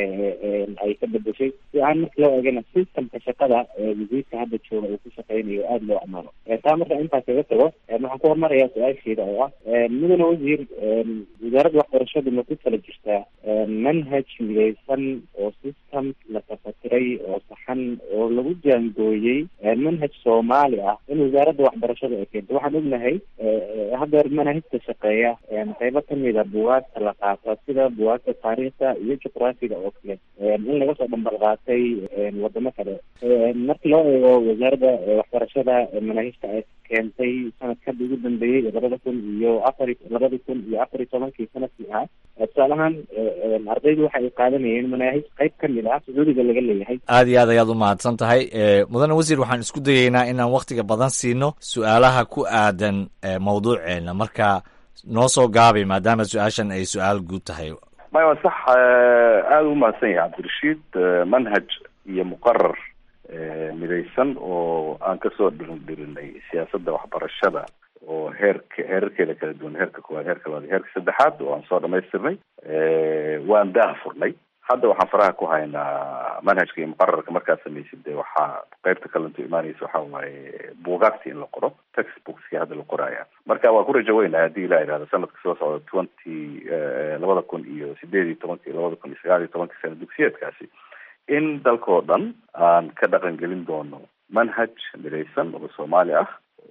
ay ka bedeshay si aan marka loo eegana systemka shaqada wasiirka hadda jooga uu ku shaqeynayo aada loo amaano taa marka intaas kaga tago waxaan ku hormarayaa su-aasheeda oo ah mudane wasiir wasaaradda waxbarashadu ma ku kala jirtaa manhaj midaysan oo system la tafatiray oo saxan oo lagu jaangooyey manhaj soomaali ah in wasaaradda waxbarashada ay keento waxaan ognahay hadeer manahajka shaqeeya qaybo kamida buwaagta la qaato sida buwaagta taariikhda iyo juqraafiga oo kale in laga soo dhambal qaatay wadamo kale marka loo eego wasaaradda waxbarashada manaahijta ay keentay sanadkada ugu dambeeyey labada kun iyo afar labada kun iyo afar iyo tobankii sanadkii ahaa tusaale ahaan ardaydu waxa ay qaadanayeen manaahij qayb kamid ah sacuudiga laga leeyahay aad iyo aad ayaad u mahadsan tahay mudane wasiir waxaan isku dayeynaa inaan waktiga badan siino su-aalaha ku aadan mawduuceena marka noo soo gaabay maadaama su-aashan ay su-aal guud tahay maya waa sax aada u mahadsan yahay cabdirashiid manhaj iyo muqarar midaysan oo aan kasoo dhirin dhirinay siyaasadda waxbarashada oo heerka heerarkeeda kala duwan heerka koowaad heerka labaad heerka saddexaad oo aan soo dhamaystirnay waan daha furnay hadda waxaan faraha ku haynaa manhajka iyo muqararka markaad samaysid de waxaa qeybta kalanto imaaneysa waxa waaye buugaagta in la qoro textbookski hadda la qoraya marka waa ku rajo weynaya haddii ilaa ihahdo sanadka soo socda twenty labada kun iyo sideed iyo tobanka iyo labada kun iyo sagaal iyo tobanka sana dugsiyeedkaasi in dalkao dhan aan ka dhaqan gelin doono manhaj midaysan oo soomaali ah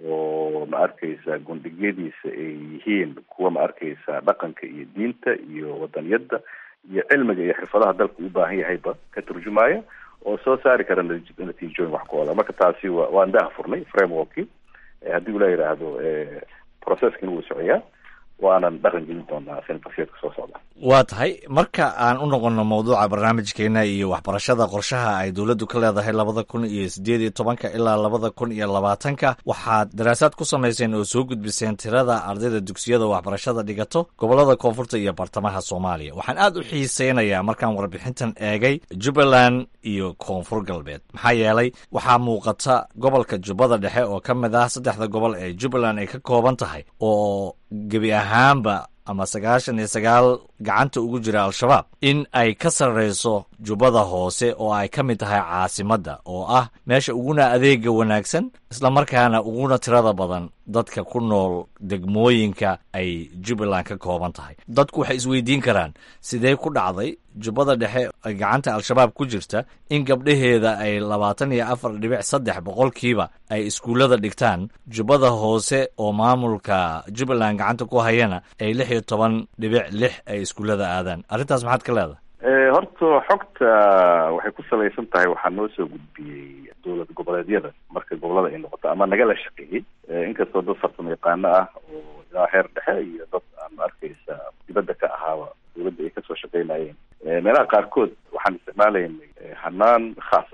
oo ma arkeysa gundhigyadiisa ay yihiin kuwa ma arkeysa dhaqanka iyo diinta iyo wadaniyadda iyo cilmiga iyo xirfadaha dalka u baahan yahayba ka turjumaya oo soo saari kara natiijooyin wax ku ola marka taasi wa waan daha furnay frameworki haddii ula yidhaahdo processkina wuu socoyaa waanan dhaqan gelin doonaa sanadkasiyeedka soo socda waa tahay marka aan u noqono mawduuca barnaamijkeena iyo waxbarashada qorshaha ay dowladdu ka leedahay labada kun iyo sideed iyo tobanka ilaa labada kun iyo labaatanka waxaad daraasaad ku samayseen oo soo gudbiseen tirada ardayda dugsiyada waxbarashada dhigato gobolada koonfurta iyo bartamaha soomaaliya waxaan aad u xiiseynayaa markaan warbixintan eegay jubbaland iyo koonfur galbeed maxaa yeelay waxaa muuqata gobolka jubbada dhexe oo ka mid ah saddexda gobol ee jubbaland ay ka kooban tahay oo gebi ahaanba ama sagaashan iyo sagaal gacanta ugu jira al-shabaab in ay ka sarreyso jubbada hoose oo ay ka mid tahay caasimadda oo ah meesha uguna adeega wanaagsan islamarkaana uguna tirada badan dadka ku nool degmooyinka ay jubbaland ka kooban tahay dadku waxay isweydiin karaan sidee ku dhacday jubbada dhexe gacanta al-shabaab ku jirta in gabdhaheeda ay labaatan iyo afar dhibic saddex boqolkiiba ay iskuullada dhigtaan jubbada hoose oo maamulka jubbaland gacanta ku hayana ay lix iyo toban dhibic lix ay iskuullada aadaan arrintaas maxaad ka leedahay horta xogta waxay ku salaysan tahay waxaa noo soo gudbiyey dowlad goboleedyada marka gobolada ay noqoto ama nagala shaqeeyey inkastoo dad farsamo yaqaano ah oo ilaa heer dhexe iyo dad aan arkeysa dibadda ka ahaaba dowladda ay kasoo shaqeynayeen meelaha qaarkood waxaan isticmaalaynay hanaan khaas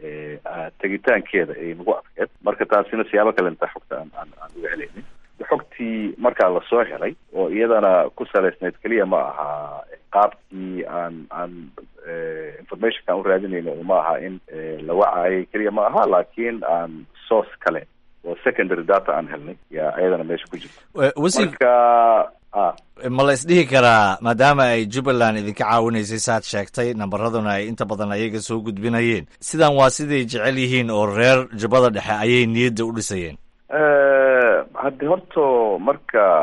ah tegitaankeeda ay nagu adkeed marka taasina siyaabo kalenta xogta aan aan aan uga helaynin xogtii markaa lasoo helay oo iyadana ku salaysnayd keliya ma aha qaabkii aan aan informationkaan u raadinayno ma aha in la wacayay keliya ma aha laakiin aan source kale oo secondary data aan helnay yaa iyadana meesha ku jirta marka ma la isdhihi karaa maadaama ay jubbaland idinka caawinaysay saad sheegtay nambaraduna ay inta badan ayaga soo gudbinayeen sidan waa siday jecel yihiin oo reer jubbada dhexe ayay niyadda u dhisayeen haddi horto marka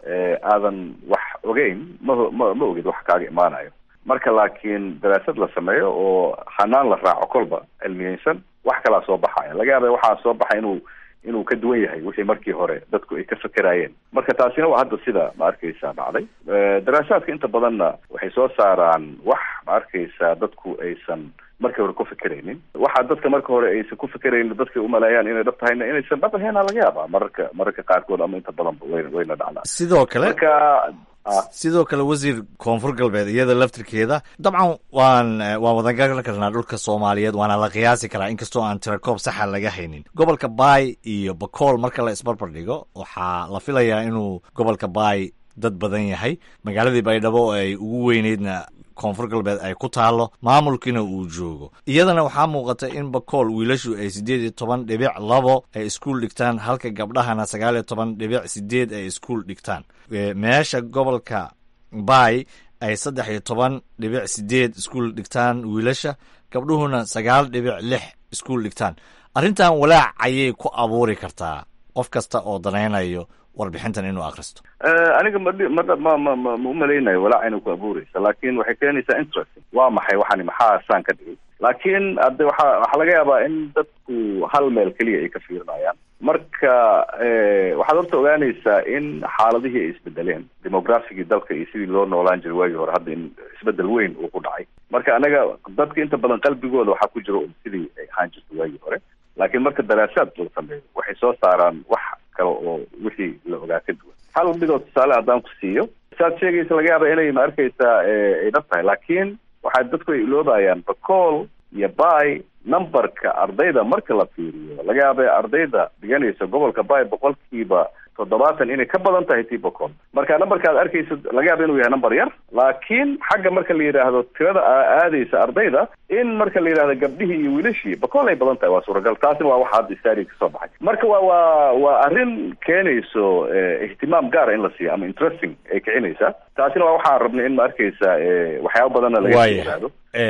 aadan wax ogeyn ma ma ma ogid wax kaaga imaanayo marka laakiin daraasad la sameeyo oo hanaan la raaco kolba cilmiyeysan wax kalaa soo baxaya laga yaaba waxaa soo baxay inuu inuu ka duwan yahay wixii markii hore dadku ay ka fakeraayeen marka taasina waa hadda sida ma arkaysa dhacday daraasaadka inta badanna waxay soo saaraan wax ma arkaysa dadku aysan markii hore ku fekeraynin waxa dadka marka hore aysan ku fekeraynin dadka umaleeyaan inay dhab tahayna inaysan dhab aheena laga yaaba mararka mararka qaarkood ama inta badanba way wayna dhacdaa sidoo kale marka sidoo kale wasiir koonfur galbeed iyada laftirkeeda dabcan waan waan wadangaran karnaa dhulka soomaaliyeed waana la qiyaasi karaa inkastoo aan tirakoob saxa laga haynin gobolka baay iyo bakool marka la isbarbar dhigo waxaa la filayaa inuu gobolka baay dad badan yahay magaaladii baydhabo oo ay ugu weyneydna koonfur galbeed ay ku taalo maamulkiina uu joogo iyadana waxaa muuqata in bakool wiilashu ay siddeed iyo toban dhibic labo ay iskuol dhigtaan halka gabdhahana sagaal iyo toban dhibic sideed ay iskuol dhigtaan meesha gobolka baay ay saddex iyo toban dhibic sideed iskuol dhigtaan wiilasha gabdhuhuna sagaal dhibic lix iskuol dhigtaan arrintan walaac ayay ku abuuri kartaa qof kasta oo danaynayo warbixintan inuu akristo aniga ma ma ma ma ma umalaynayo walaac inay ku abuureysa laakin waxay keenaysaa interesting waa maxay waxani maxaa saan ka dhigay laakiin hadde waxa waxaa laga yaabaa in dadku hal meel keliya ay ka fiirinayaan marka waxaad horta ogaanaysaa in xaaladihii ay isbedeleen demographigii dalka iyo sidii loo noolaan jiray waagii hore hadda in isbedel weyn uu ku dhacay marka anaga dadka inta badan qalbigooda waxaa ku jira un sidii ay ahaan jirta waagii hore laakiin marka daraasaad la sameeyo waxay soo saaraan wax kale oo wixii la ogaa ka duwan hal midoo tusaale haddaan ku siiyo saad sheegaysa laga yaaba inay ma arkaysaa ay dhab tahay laakiin waxaa dadku ay iloobayaan bacool iyo bay numberka ardayda marka la fiiriyo laga yaaba ardayda dhiganaysa gobolka bay boqolkiiba toddobaatan inay ka badan tahay tii bocol marka numberka aad arkaysa laga yaaba inuu yahay number yar laakiin xagga marka la yidhaahdo tirada aadaysa ardayda in marka la yidhahdo gabdhihii iyo wiilashii bacol ay badan tahay waa suuragal taasina waa waxa hadda istari kasoo baxay marka waa waa waa arrin keenayso ihtimaam gaara in la siiyo ama interesting ay kicinaysaa taasina waa waxaan rabnay in ma arkaysa waxyaaba badanna laga yidhaahdo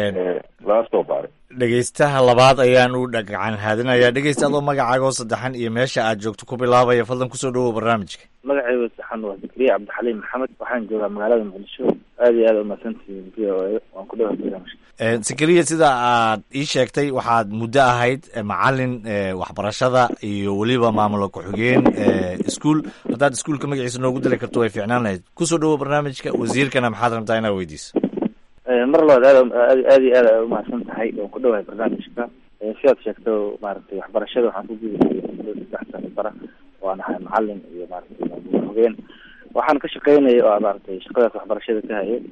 lana soo baaray dhegeystaha labaad ayaan u dhagacan haadinayaa dhegeysta adoo magacaaga oo saddexan iyo meesha aad joogto ku bilaabaya fadlan kusoo dhawow barnaamijka magacayga saxan waa zakariya cabdixaliim maxamed waxaan joogaa magaalada muqdisho aad iyo aad umahadsantihiin v o a waan ku dhawa barnaamijka zakariya sida aad ii sheegtay waxaad muddo ahayd macalin waxbarashada iyo weliba maamula ku-xigeen iskuol haddaad iskuolka magaciisa noogu dali karto way fiicnaan lahayd kusoo dhawow barnaamijka wasiirkana maxaad rabtaa inaad weydiiso mar labaad aad aad iyo aad a umahadsan tahay waan ku dhawahay barnaamijka sidaad sheegto maaragtay waxbarashada waxaan ku gudahay muddo saddex sano bara waan ahay macalin iyo maaragtay maamul hogeen waxaan ka shaqeynaya oo maaragtay shaqadaas waxbarashada ka hayo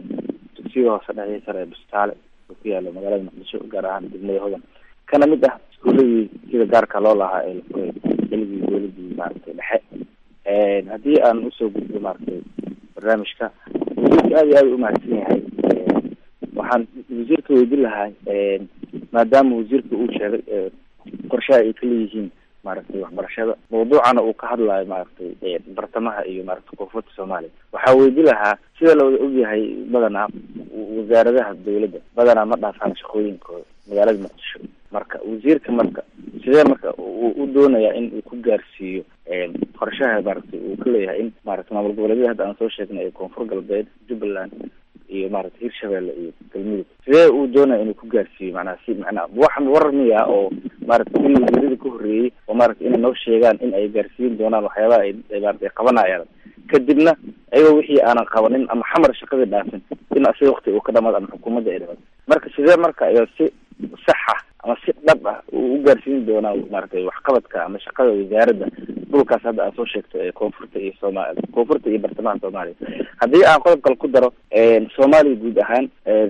dugsiga hoose dhexe sare ee bustaale oo ku yaala magaalada muqdisho gaar ahaan degmada hodan kana mid ah iskuuladii sida gaarka loo lahaa ee lafuray xilligii dowladii maaragtay dhexe haddii aan usoo gudbo maaragtay barnaamijka wasiirka aad iyo aad umahadsan yahay waxaan wasiirka weydin lahaa maadaama wasiirka uu sheegay qorshaha ay kaleeyihiin maaragtay waxbarashada mawduucana uu ka hadlayo maaragtay bartamaha iyo maaragtay koonfurta soomaaliya waxaa weydin lahaa sida lawada ogyahay badanaa wasaaradaha dawladda badanaa ma dhaafaan shaqooyinkooda magaalada muqdisho marka wasiirka marka sidee marka uu u doonayaa in uu ku gaarsiiyo qorshaha maaragtay uu ka leeyahay in maaragtay maamul goboleedyada hadda aan soo sheegnay ee koonfur galbeed jubbaland iyo maaragtay hirshabelle iyo galmudug sidee uu doonaya inuu ku gaarsiiyo macnaha si macnaha wax war miya oo maaragtay in wasiirada ka horreeyey oo maaragtay inay noo sheegaan in ay gaarsiin doonaan waxyaabaha ay maaragtay qabanayaan kadibna ayagoo wixii aanan qabanin ama xamar shaqadii dhaafin in asiga wakti uu ka dhamaado ama xukuumadda ay dhamaado marka sidee marka ayaa si saxa ama si dhab ah uu u gaarsiin doonaa maaragtay waxqabadka ama shaqada wasaaradda dhulkaas hadda aad soo sheegto ee koonfurta iyo sooma koonfurta iyo bartamaha soomaaliya haddii aan qodob kale ku daro soomaaliya guud ahaan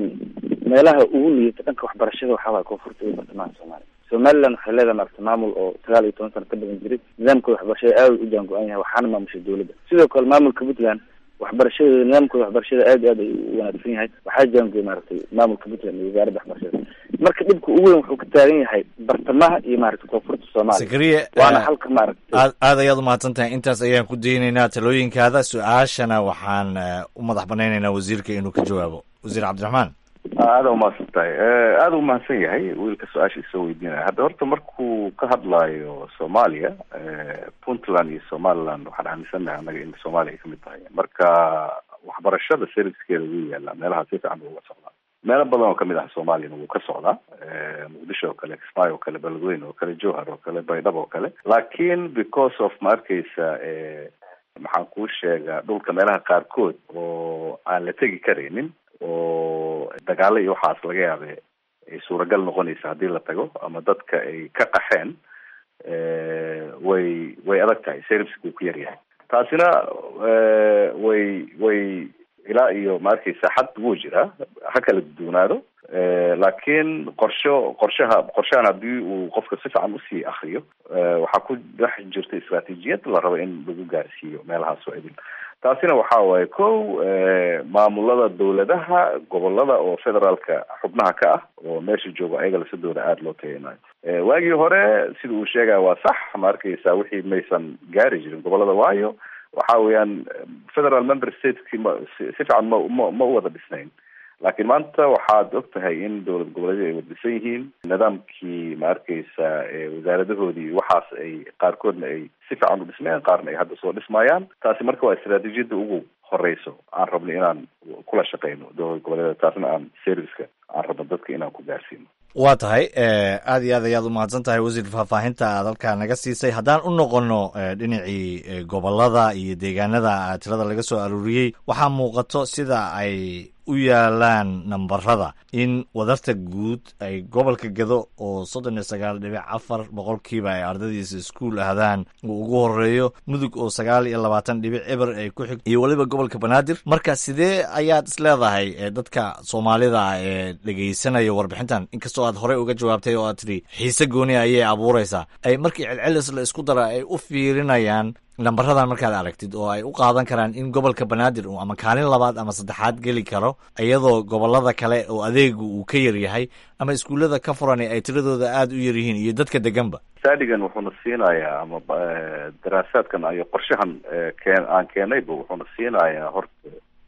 meelaha ugu liita dhanka waxbarashada waxaa waaya koonfurta iyo bartamaha soomaaliya somaliland waxay leedahay maaragtay maamul oo sagaal iyo toban sano ka badan jiray nidaamkooda waxbarashada aad u jaan go-an yahay waxaana maamushay dowladda sidoo kale maamulka puntland waxbarashadooda nidaamkooda waxbarashada aad iyo aad ay u wanaagsan yahay waxaa jaangooy maaragtay maamulka puntland iyo wasaaradda waxbarashada marka dhibka ugu weyn wuxuu ka taagan yahay bartamaha iyo maaragtay koonfurta soomaaliya zakariya waana halka maaragtay aad aad ayaad umahadsan tahay intaas ayaan ku daynaynaa talooyinkaada su-aashana waxaan u madax banaynaynaa wasiirka inuu ka jawaabo wasiir cabdiraxmaan aada umahadsan tahay aada u mahadsan yahay wiilka su-aasha isoo weydiinaya hadda horta markuu ka hadlaayo soomaaliya puntland iyo somaliland waxaan aaminsanahay annaga in soomaaliya ay kamid tahay marka waxbarashada servicekeeda wuu yaalaa meelaha si fiican uga socdaa meelo badan oo kamid ah soomaaliyana wuu ka socdaa muqdisho oo kale kismaayo oo kale beledweyne oo kale jowhar oo kale baydhabo oo kale laakin because of ma arkeysa maxaan kuu sheegaa dhulka meelaha qaarkood oo aan la tegi karaynin oo dagaalo iyo waxaas laga yaabe ay suuragal noqonaysa haddii la tago ama dadka ay ka qaxeen way way adag tahay serviceka uu ku yaryahay taasina way way ilaa iyo ma arkeysa xad wuu jiraa ha kala duwanaado laakiin qorsho qorshaha qorshahan haddii uu qofka si fiican usii akriyo waxaa ku dhex jirta istraatiijiyad la rabo in lagu gaarsiiyo meelahaas oo idin taasina waxa waaye kow maamulada dawladaha gobolada oo federaalka xubnaha ka ah oo meesha jooga ayaga lasadooda aada loo tagaynayo waagii hore sida uu sheegaya waa sax ma arkeysa wixii maysan gaari jirin gobolada waayo waxa weeyaan federal member stateki ma si fiican ma ma ma u wada dhisnayn laakiin maanta waxaad og tahay in dowlad goboleedyada ay waddisan yihiin nidaamkii ma arkeysa wasaaradahoodii waxaas ay qaarkoodna ay si fiican u dhismayaan qaarna ay hadda soo dhismayaan taasi marka waa istraatiijiyadda ugu horeyso aan rabno inaan kula shaqeyno dowlad goboleedyada taasna aan serviceka aan rabno dadka inaan ku gaarsiino waa tahay aada iyo aad ayaad u mahadsan tahay wasiir faahfaahinta aad halkaa naga siisay haddaan u noqono dhinacii gobolada iyo deegaanada tirada laga soo aruuriyey waxaa muuqato sida ay u yaalaan nambarada in wadarta guud ay gobolka gado oo soddon iyo sagaal dhibic afar boqolkiiba ay ardadiisa iskuul ahdaan uu ugu horeeyo mudug oo sagaal iyo labaatan dhibic eber ay ku xig iyo weliba gobolka banaadir marka sidee ayaad isleedahay dadka soomaalida ee dhegeysanaya warbixintan inkastoo aad horey uga jawaabtay oo aad tidhi xiise gooni ayay abuureysaa ay markii celcelis la isku dara ay u fiirinayaan nambaradan markaad aragtid oo ay u qaadan karaan in gobolka banaadir uu ama kaalin labaad ama saddexaad geli karo iyadoo gobolada kale oo adeegu uu ka yar yahay ama iskuullada ka furan ay tiradooda aada u yar yihiin iyo dadka deganba stadigan wuxuuna siinayaa ama daraasaadkan iyo qorshahan keen aan keenayba wuxuuna siinayaa horta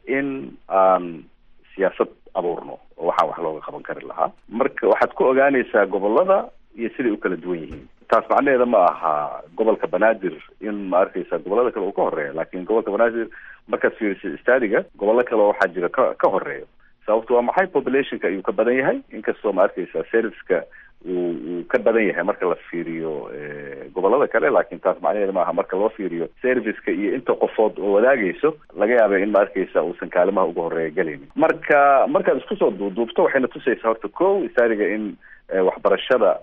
in aan siyaasad abuurno oo waxaan wax looga qaban kari lahaa marka waxaad ku ogaanaysaa gobolada iyo siday u kala duwan yihiin taas macnaheeda ma aha gobolka banaadir in ma arkeysa gobolada kale uu ka horeeya laakin gobolka banaadir markaad fiiriso stadiga gobollo kale waxaa jira ka ka horeeyo sababto waa maxay populationka ayuu ka badan yahay inkastoo ma arkeysa serviceka uu uu ka badan yahay marka la fiiriyo gobolada kale laakin taas macnaheeda maaha marka loo fiiriyo serviceka iyo inta qofood oo wadaagayso laga yaaba in ma arkeysa uusan kaalimaha uga horeeya gelaynin marka markaad isku soo duuduubto waxayna tusaysaa horta ko stadiga in waxbarashada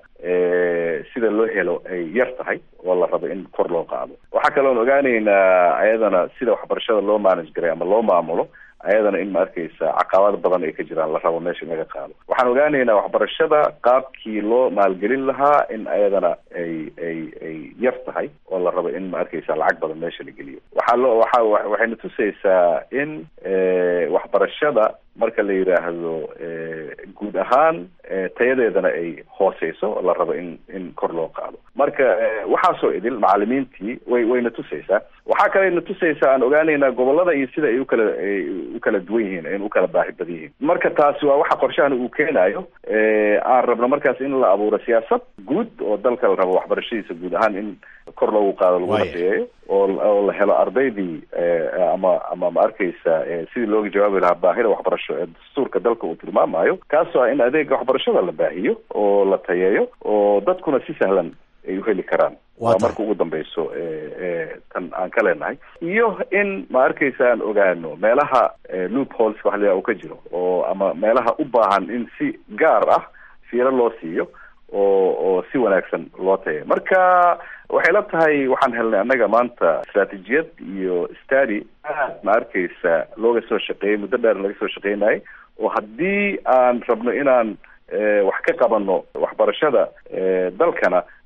sida loo helo ay yar tahay oo la rabo in kor loo qaado waxaa kaloon ogaaneynaa ayadana sida waxbarashada loo manage garay ama loo maamulo ayadana in ma arkeysa caqabad badan ay ka jiraan la rabo meesha in laga qaado waxaan ogaaneynaa waxbarashada qaabkii loo maalgelin lahaa in ayadana ay ay ay yar tahay oo la rabo in ma arkeysa lacag badan meesha la geliyo waxaa loo waxa waxayna tusaysaa in waxbarashada marka la yidhaahdo guud ahaan tayadeedana ay hooseyso la rabo in in kor loo qaado marka waxaasoo idil macalimiintii way wayna tusaysaa waxaa kalena tusaysaa aan ogaaneynaa gobolada iyo sida ay ukala ay u kala duwan yihiin in u kala baahi badan yihiin marka taasi waa waxa qorshahan uu keenayo aan rabno markaas in la abuuro siyaasad guud oo dalka la rabo waxbarashadiisa guud ahaan in kor loogu qaado laguna tayeeyo oo oo la helo ardaydii ama ama ma arkeysa sidii looga jawaabi lahaa baahida waxbarasho ee dastuurka dalka uu tilmaamayo kaasoo ah in adeega waxbarashada la baahiyo oo la tayeeyo oo dadkuna si sahlan ay u heli karaan waa marka ugu dambeyso tan aan ka leenahay iyo in ma arkeysa aan ogaano meelaha loop holes wax la uu ka jiro oo ama meelaha u baahan in si gaar ah fiiro loo siiyo oo oo si wanaagsan loo tayo marka waxay la tahay waxaan helnay annaga maanta istraatijiyad iyo stady aad ma arkeysa looga soo shaqeeyey muddo dheer laga soo shaqeynayay oo haddii aan rabno inaan wax ka qabano waxbarashada dalkana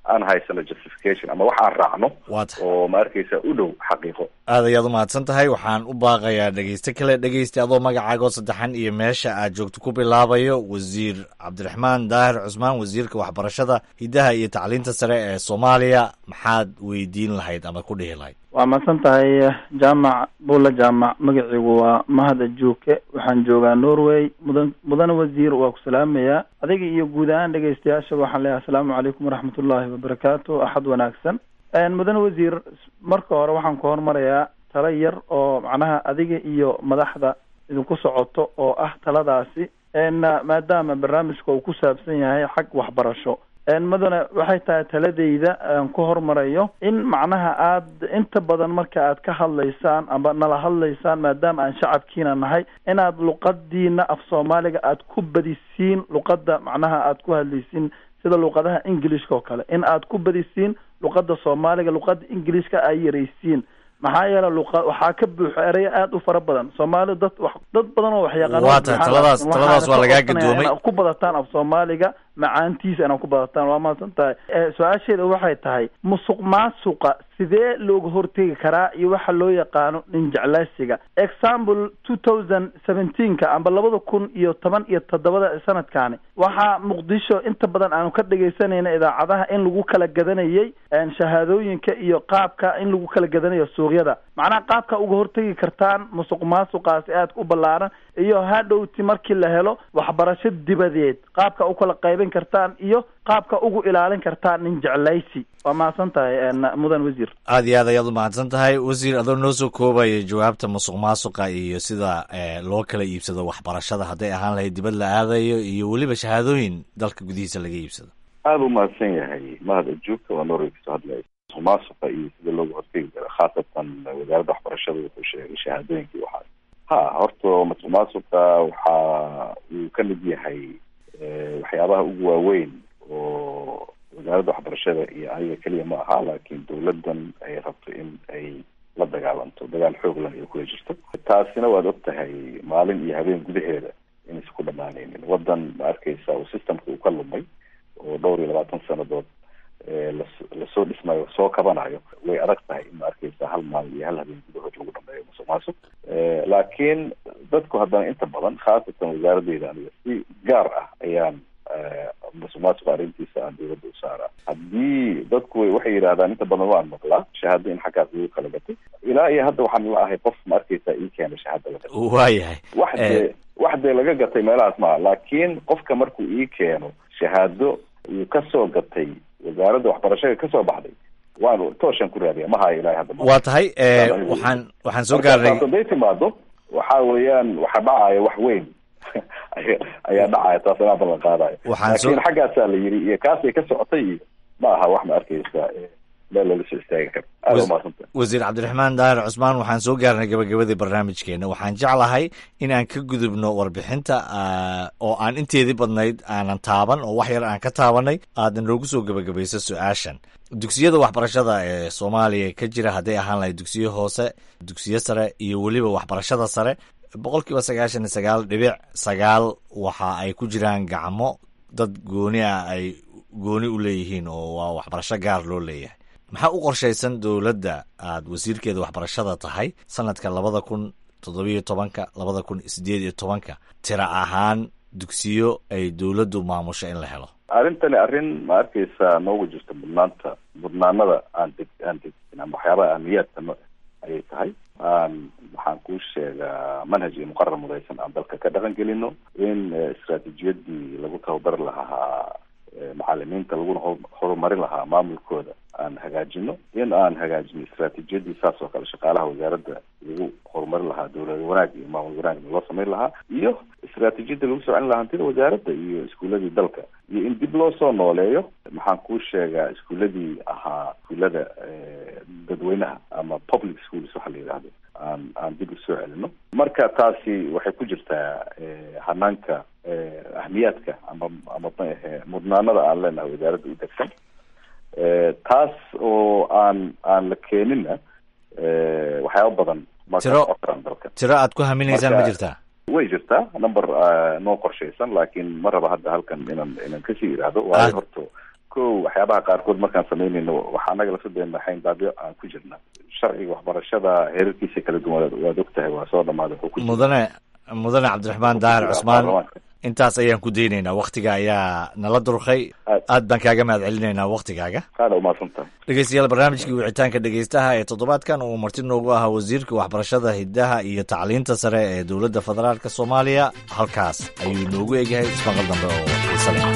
aan haysano justification ama wax aan raacno waata oo ma arkaysa u dhow xaqiiqo aad ayaad umahadsan tahay waxaan u baaqayaa dhegeyste kale dhegeysta adoo magacaagoo saddexan iyo meesha aad joogto ku bilaabayo wasiir cabdiraxmaan daahir cusmaan wasiirka waxbarashada hiddaha iyo tacliinta sare ee soomaaliya maxaad weydiin lahayd ama ku dhihi lahayd waa mahadsan tahay jaamac buulla jaamac magaciigu waa mahada juuke waxaan joogaa norway mudan mudane wasiir waa ku salaamayaa adiga iyo guud ahaan dhegeystayaashaba waxaan leeyahay asalaamu calaykum waraxmatullaahi wabarakaatu axad wanaagsan mudane wasiir marka hore waxaan ku hormarayaa talo yar oo macnaha adiga iyo madaxda idinku socoto oo ah taladaasi maadaama barnaamijka uu ku saabsan yahay xag waxbarasho mudane waxay tahay taladeyda aan ku hormarayo in macnaha aad inta badan marka aad ka hadlaysaan amba nala hadlaysaan maadaama aan shacabkiina nahay inaad luqadiina af soomaaliga aad ku badisiin luqada macnaha aad ku hadlaysiin sida luqadaha ingilishka oo kale in aad ku badisiin luqada soomaaliga luqada ingilishka ay yaraysiin maxaa yeele luqa waxaa ka buuxo ereyo aada u fara badan soomaali dad wax dad badan oo wax yaqaan waa tahay taladaas taladaas waa lagaa gadoomay ku badataan af soomaaliga macaantiisa inaad ku badataan waa mahadsan tahay su-aasheeda waxay tahay musuq maasuqa sidee looga hortegi karaa iyo waxa loo yaqaano nin jeclaysiga example two thousand seventeenka amba labada kun iyo toban iyo toddobada sanadkaani waxaa muqdisho inta badan aanu ka dhegaysanayna idaacadaha in lagu kala gadanayay shahaadooyinka iyo qaabka in lagu kala gadanayo suuqyada macnaha qaabka uga hortegi kartaan musuq maasuqaasi aadka u ballaaran iyo hadhowti markii la helo waxbarasho dibadeed qaabka u kala qaybin kartaan iyo qaabka ugu ilaalin kartaan nin jeclaysi waa mahadsan tahay mudan wasiir aad iyo aad ayaad u mahadsan tahay wasiir adoo noo soo koobaya jawaabta musuq maasuqa iyo sida loo kala iibsado waxbarashada hadday ahaan lahayd dibad la aadayo iyo weliba shahaadooyin dalka gudihiisa laga iibsado aada u mahadsan yahay mahad ajuubka waa norway kasoo hadlaya musuq maasuqa iyo sida looga hortegi kara khaasatan wasaaradda waxbarashada wuxuu sheegay shahaadooyinkii waxaas ha horta musuq maasuqa waxa uu ka mid yahay waxyaabaha ugu waaweyn oo wasaaradda waxbarashada iyo aniga keliya ma aha laakiin dawladdan ay rabto in ay la dagaalanto dagaal xooglan ay kula jirto taasina waad og tahay maalin iyo habeen gudaheeda inaysa ku dhamaanaynin waddan ma arkaysa uu systemka uu ka lumay oo dhowr iyo labaatan sanadood las lasoo dhismayo soo kabanayo way adag tahay in ma arkaysa hal maalin iyo hal habeen gudahood lagu dhameeyo musuq maasuq laakiin dadku haddana inta badan khaasatan wasaaradeyda aniga si gaar ah ayaan musuq maasuq arrintiisa aan dawladda u saaraa haddii dadku waxay yidhahdaan inta badan waan maqlaa shahaado in xaggaas lagu kala gatay ilaa iyo hadda waxaan la ahay qof ma arkaysa ii keena shahaado la gatay waayahay wax dee wax dee laga gatay meelahaas maa laakiin qofka markuu ii keeno shahaado uu kasoo gatay wasaaradda waxbarashada kasoo baxday waan tooshan ku raadiya ma hayo ilaa hadda waa tahay waxaan waxaan soo gaarnay haday timaado waxa weeyaan waxa dhacaya wax weyn ayaa dhacaya taas inaa ballan qaadayo Waxaan soo- laakiin xaggaasaa la yiri iyo kaasay ka socotay iyo ma aha wax ma arkaysa meel laga soo istaagi karo aada Was- umaadsantahay wasiir cabdiraxmaan daahir cusmaan waxaan soo gaarnay gabagabadii barnaamijkeena waxaan jeclahay in aan ka gudubno warbixinta ah, oo aan inteedii badnayd aanan taaban oo wax yar aan ka taabanay aadna noogu soo gabagabayso su-aashan dugsiyada waxbarashada ee soomaaliya ka jira hadday ahaan lahayd dugsiyo hoose dugsiyo sare iyo weliba waxbarashada sare boqolkiiba sagaashan iyo sagaal dhibic sagaal waxa ay ku jiraan gacmo dad gooni ah ay gooni u leeyihiin oo waa waxbarasho gaar loo leeyahay maxaa u qorshaysan dowladda aad wasiirkeeda waxbarashada tahay sanadka labada kun toddobiyo tobanka labada kun sideed iyo tobanka tira ahaan dugsiyo ay dowladdu maamusho in la helo arrintani arrin ma arkaysa noogu jirta mudnaanta mudnaanada aan deg aan degin ama waxyaabaha ahmiyaadka no ayay tahay aan waxaan kuu sheegaa manhaj iyo muqarar mudaysan aan dalka ka dhaqan gelino in eh, istaraatiijiyadii lagu tababari lahaa eh, macalimiinta laguna hor- horumarin lahaa maamulkooda aan hagaajino in aan hagaajino istaraatiijiyadii saas oo kale shaqaalaha wasaaradda lagu horumarin lahaa dowlad wanaag iyo maamul wanaagna loo samayn lahaa iyo istaraatiijiyadii lagu soo celin lahaa hantida wasaaradda iyo iskuuladii dalka iyo in dib loo soo nooleeyo maxaan kuu sheegaa iskuuladii ahaa iskuulada eh, dadweynaha ama public schools waxa la yidhaahdo aan aan dib usoo celino marka taasi waxay ku jirtaa eh, hanaanka eh, ahmiyaadka ama ama ma ahe mudnaanada aan leenahay wasaaradda u degsan Eh, taas oo aan aan la keenina eh, waxyaaba badan ma ka Tiro- socon dalka tiro aad ku haminaysaan ma Marka- jirtaa way jirtaa number ah, noo qorshaysan laakiin ma raba hadda halkan inaan inaan kasii idhaahdo waayo Ah. horta ko waxyaabaha qaarkood markaan samaynayno waxaa anaga lasadeena xayndaabyo aan ku jirna sharciga waxbarashada heerarkiisa kala duwan waad og tahay waa soo dhamaaday wuxuu ku jira mudane mudane cabdiraxmaan daahir cusmaan baarlamaanka. intaas ayaan ku daynaynaa waktiga ayaa nala durkay aad baan kaaga mahad celinaynaa waktigaaga aada umahadsan tahay dhegeystayaal barnaamijkii wicitaanka dhegeystaha ee toddobaadkan uu marti noogu ahaa wasiirka waxbarashada hidaha iyo tacliinta sare ee dowladda federaalk soomaaliya halkaas ayuu noogu egyahay ismaqal dambe oo xiise leh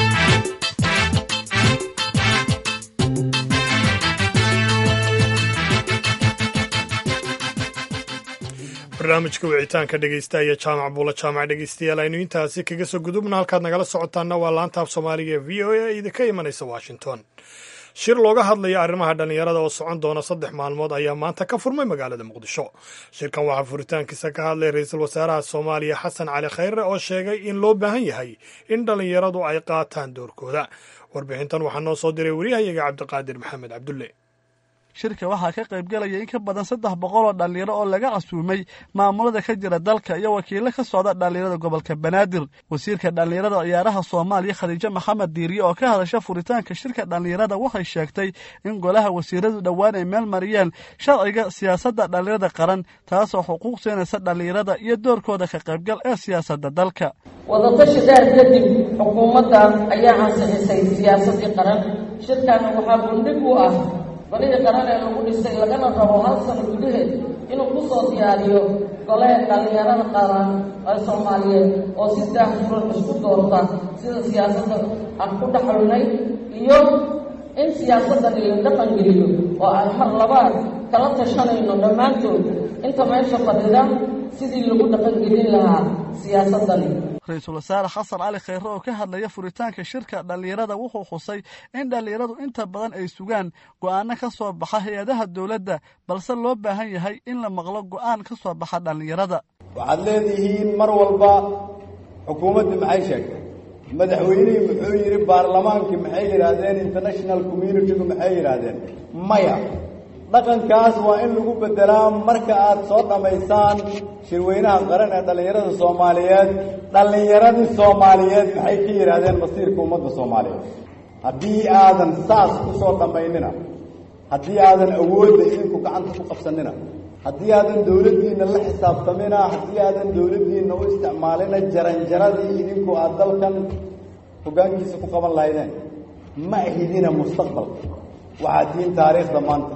barnaamijka wicitaanka dhegeysta iyo jaamac buula jaamac dhegeystayaal aynu intaasi kaga soo gudubna halkaad nagala socotaana waa laanta af soomaaliga ee v o a idinka imanaysa washington shir looga hadlaya arrimaha dhallinyarada oo socon doona saddex maalmood ayaa maanta ka furmay magaalada muqdisho shirkan waxaa furitaankiisa ka hadlay ra-iisul wasaaraha soomaaliya xasan cali khayre oo sheegay in loo baahan yahay in dhallinyaradu ay qaataan doorkooda warbixintan waxaa noo soo diray wariyahayaga cabdiqaadir maxamed cabdulle shirka waxaa ka qaybgelaya in ka badan saddex boqol oo dhallinyaro oo laga casuumay maamulada ka jira dalka iyo wakiilo ka socda dhallinyarada gobolka banaadir wasiirka dhallinyarada ciyaaraha soomaaliya khadiijo maxamed diiriye oo ka hadasha furitaanka shirka dhallinyarada waxay sheegtay in golaha wasiiradu dhowaan ay meel mariyeen sharciga siyaasadda dhallinyarada qaran taasoo xuquuq siinaysa dhallinyarada iyo doorkooda ka qaybgal ee siyaasadda dalka wadatashi dheer kadib xukuumadda ayaa ansixisay siyaasaddii qaran shirkan waxaa bundhig u ah golihii qaran ee lagu dhisay lagana rabo hal sano gudaheed inuu ku soo diyaariyo gole dhallinyarada qaran ee soomaaliyeed oo si daahfuran isku doorta sida siyaasadda aan ku dhaxalnay iyo in siyaasaddan la dhaqan geliyo oo aan mar labaad kala tashanayno dhammaantood inta meesha fadhida sidii lagu dhaqan gelin lahaa siyaasaddani ra-iisul wasaare xasan cali khayre oo ka hadlaya furitaanka shirka dhallinyarada wuxuu xusay in dhallinyaradu inta badan ay sugaan go'aano ka soo baxa hay-adaha dowladda balse loo baahan yahay in la maqlo go'aan ka soo baxa dhallinyarada waxaad leedihiin mar walba xukuumaddii maxay sheegtay madaxweynihii muxuu yidhi baarlamaankii maxay yidhaahdeen international communitygu maxay yidhaahdeen maya dhaqankaas waa in lagu beddelaa marka aad soo dhammaysaan shirweynaha qaran ee dhallinyarada soomaaliyeed dhallinyaradii soomaaliyeed maxay ka yidhaahdeen masiirka ummadda soomaaliyeed haddii aadan saas ku soo dhammaynina haddii aadan awoodda idinku gacanta ku qabsanina haddii aadan dowladdiinna la xisaabtamina haddii aadan dowladdiinna u isticmaalina jaranjaradii idinku aad dalkan hoggaankiisa ku qaban lahaydeen ma ahidina mustaqbalka waxaad tihiin taariikhda maanta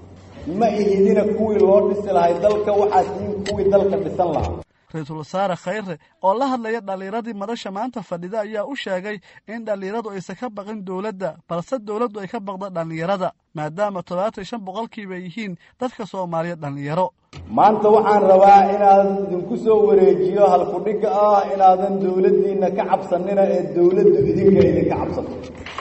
ma ihidina kuwii loo dhisi lahay dalka waxaad tihiin kuwii dalka dhisan lahaa ra-iisul wasaare khayre oo la hadlaya dhallinyaradii madasha maanta fadhida ayaa u sheegay in dhallinyaradu aysan ka baqin dowladda balse dowladdu ay ka baqdo dhallinyarada maadaama toddobaatan shan boqolkiiba yihiin dadka soomaaliya dhallinyaro maanta waxaan rabaa inaan idinku soo wareejiyo halkudhigga ah inaadan dowladdiinna ka cabsanina ee dowladdu idinka idinka cabsato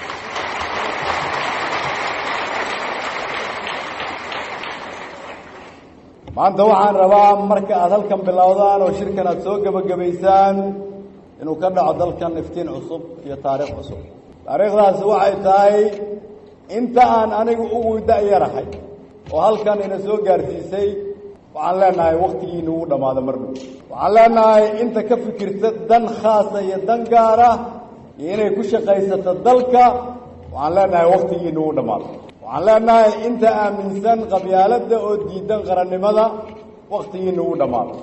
maanta waxaan rabaa marka aad halkan bilowdaan oo shirkan aad soo gebagabaysaan inuu ka dhaco dalkan iftiin cusub iyo taariikh cusub taariikhdaasi waxay tahay inta aan anigu ugu da'yarahay oo halkan ina soo gaarsiisay waxaan leenahay wakhtigiina uu dhammaado mar dhow waxaan leenahay inta ka fikirta dan khaasa iyo dan gaara iyo inay ku shaqaysato dalka waxaan leenahay wakhtigiina uu dhammaado waxaan leenahay inta aaminsan qabyaaladda oo diidan qarannimada wakhtigiina uu dhammaado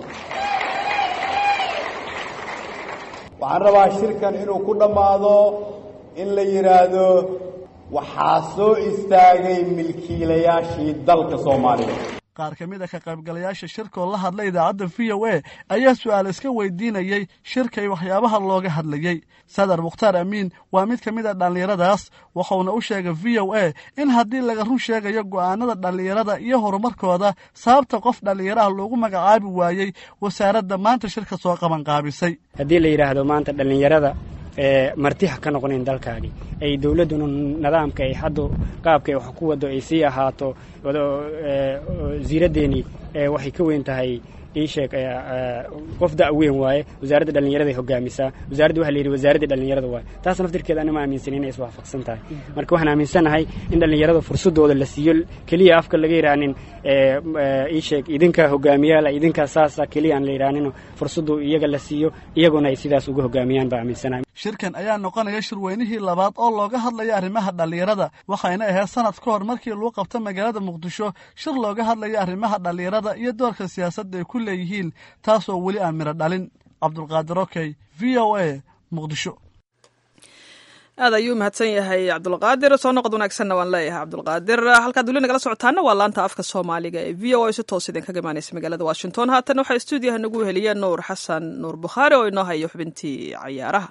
waxaan rabaa shirkan inuu ku dhammaado in la yidhaahdo waxaa soo istaagay milkiilayaashii dalka soomaaliyeed qaar ka mid a ka qaybgalayaasha shirkoo la hadlay idaacadda v o a ayaa su-aal iska weydiinayey shirkay waxyaabaha looga hadlayey sadar mukhtaar amiin waa mid ka mid a dhallinyaradaas wuxuuna u sheegay v o a in haddii laga run sheegayo go'aanada dhallinyarada iyo horumarkooda sababta qof dhallinyaraha loogu magacaabi waayey wasaaradda maanta shirka soo qabanqaabisay haddii la yidhaahdo maanta dhallinyarada martiha ka noqonayn dalkaani ay dowladduna nidaamka ay hadda qaabka ay wax ku wado ay sii ahaato wasiiraddeenii waxay ka weyn tahay ii sheeg qof da' weyn waaye wasaaradda dhallinyarada ay hogaamisaa wasaaradda waxa la yidhi wasaaradda dhallinyarada waaye taas naftirkeeda anima aaminsan inay iswaafaqsan tahay marka waxaan aaminsanahay in dhallinyarada fursadooda la siiyo keliya afka laga yidhaanin ii sheeg idinka hogaamiyaala idinka saasa keliya aan la yidhaanino fursadu iyaga la siiyo iyaguna ay sidaas uga hogaamiyaan baa aaminsanahay shirkan ayaa noqonaya shirweynihii labaad oo looga hadlaya arrimaha dhallinyarada waxayna ahayd sanad ka hor markii lagu qabto magaalada muqdisho shir looga hadlaya arrimaha dhallinyarada iyo doorka siyaasadda ay ku leeyihiin taasoo weli aan midho dhalin cabdulqaadir okey v o a muqdisho aad ayuu mahadsan yahay cabdulqaadir soo noqod wanaagsanna waan leeyahay cabdulqaadir halkaad weli nagala socotaana waa laanta afka soomaaliga ee v o a si toos idinkaga imaanaysa magaalada washington haatan waxaa stuudiyaha nagu heliya nuur xasan nuur bukhaari oo inoo hayo xubintii cayaaraha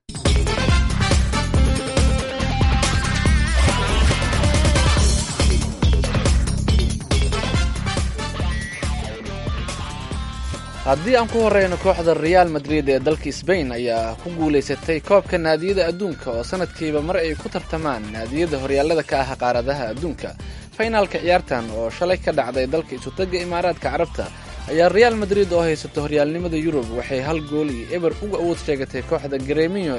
haddii aan ku horeyno kooxda reaal madrid ee dalka sbain ayaa ku guulaysatay koobka naadiyada adduunka oo sanadkiiba mar ay ku tartamaan naadiyada horyaalada ka ah qaaradaha adduunka faynaalka ciyaartan oo shalay ka dhacday dalka isutaga imaaraadka carabta ayaa reaal madrid oo haysata horyaalnimada yurub waxay hal gool iyo eber uga awood sheegatay kooxda gremiyo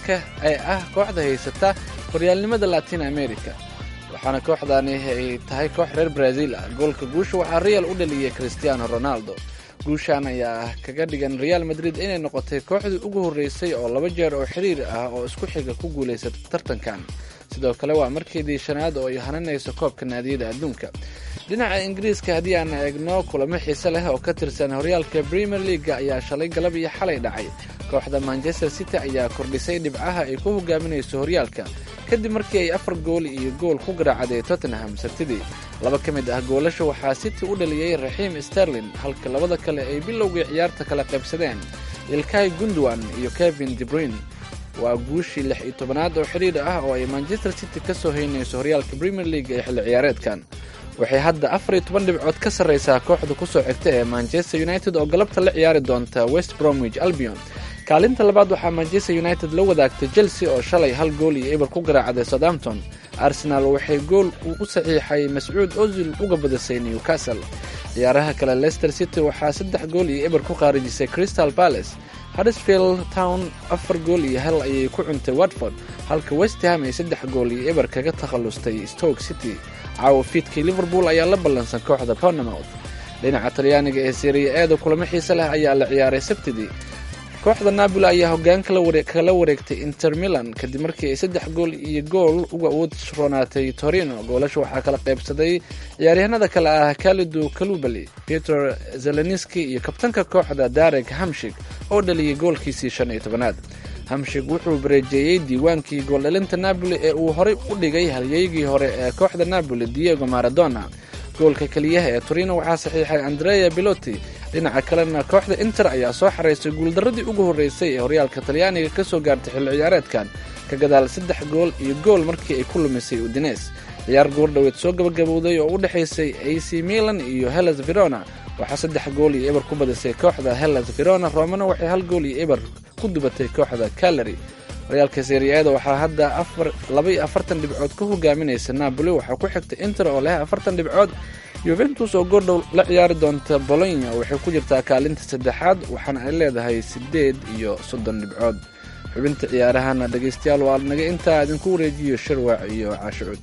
ee ah kooxda haysata horyaalnimada latin america waxaana kooxdani ay tahay koox reer brazil ah goolka guusha waxaa real u dhaliyay cristiano ronaldo guushaan ayaa kaga dhigan reaal madrid inay noqotay kooxdii ugu horreysay oo laba jeer oo xiriir ah oo isku xiga ku guulaysata tartankan sidoo kale waa markeedii shanaad oo ay hananayso koobka naadiyada adduunka dhinaca ingiriiska haddii aan eegno kulamo xiise leh oo ka tirsan horyaalka premier leaga ayaa shalay galab iyo xalay dhacay kooxda manchester city ayaa kordhisay dhibcaha ay ku hogaaminayso horyaalka kadib markii ay afar gool iyo gool ku garaacday tottenham sabtidii laba ka mid ah goolasha waxaa city u dhaliyey raxiim sterlin halka labada kale ay bilowgii ciyaarta kala qaybsadeen ilkay gundwan iyo kevin debruin waa guushii lix iyo tobanaad oo xidhiir ah oo ay manchester city ka soo haynayso horyaalka premier league ee xilli ciyaareedkan waxay hadda afar iyo toban dhibcood ka sarraysaa kooxda ku soo xigta ee manchester united oo galabta la ciyaari doonta west bromwich albion kaalinta labaad waxaa manchester united la wadaagtay chelsea oo shalay hal gool iyo eber ku garaacday southampton arsenal waxay gool uu u saxiixay mascuud ozil uga badisay newcastle ciyaaraha kale leicester city waxaa saddex gool iyo eber ku qaarijisay crystal palace huddersfield town afar gool iyo hal ayay ku cuntay watford halka westham ay saddex gool iyo eber kaga takhallustay stoke city caawa fiidkii liverpool ayaa la ballansan kooxda pornemouth dhinaca talyaaniga ee seriya eeda kulamo xiise leh ayaa la ciyaaray sabtidii kooxda napoli ayaa hoggaan kala wareegtay inter milan kadib markii ay saddex gool iyo gool uga awood roonaatay torino goolasha waxaa kala qaybsaday ciyaaryahanada kale ah kalidu kalubali peter zeleniski iyo kabtanka kooxda darek hamshig oo dhaliyay goolkiisii shan iyo tobanaad hamshig wuxuu bareejeeyey diiwaankii gooldhalinta napoli ee uu horey u dhigay halyeygii hore ee kooxda napoli diego maradona goolka keliyaha ee torino waxaa saxiixay andrea biloti dhinaca kalena kooxda inter ayaa soo xaraysay guuldarradii ugu horreysay ee horyaalka talyaaniga ka soo gaartay xilli ciyaareedkan ka gadaal saddex gool iyo gool markii ay ku lumisay udines ciyaar goordhoweed soo gabagabowday oo u dhexaysay ac milan iyo hellas verona waxaa saddex gool iyo eber ku badisay kooxda hellas verona romana waxay hal gool iyo eber ku dubatay kooxda calary horyaalka seriyaada waxaa hadda labaiyo afartan dhibcood ka hogaaminaysa napoli waxaa ku xigta inter oo leh afartan dhibcood yuventus oo goordhow la ciyaari doonta bolonya waxay ku jirtaa kaalinta saddexaad waxaana ay leedahay siddeed iyo soddon dhibcood xubinta ciyaarahana dhegaystayaal waa naga intaa idinku wareejiyo shirwac iyo caashicuud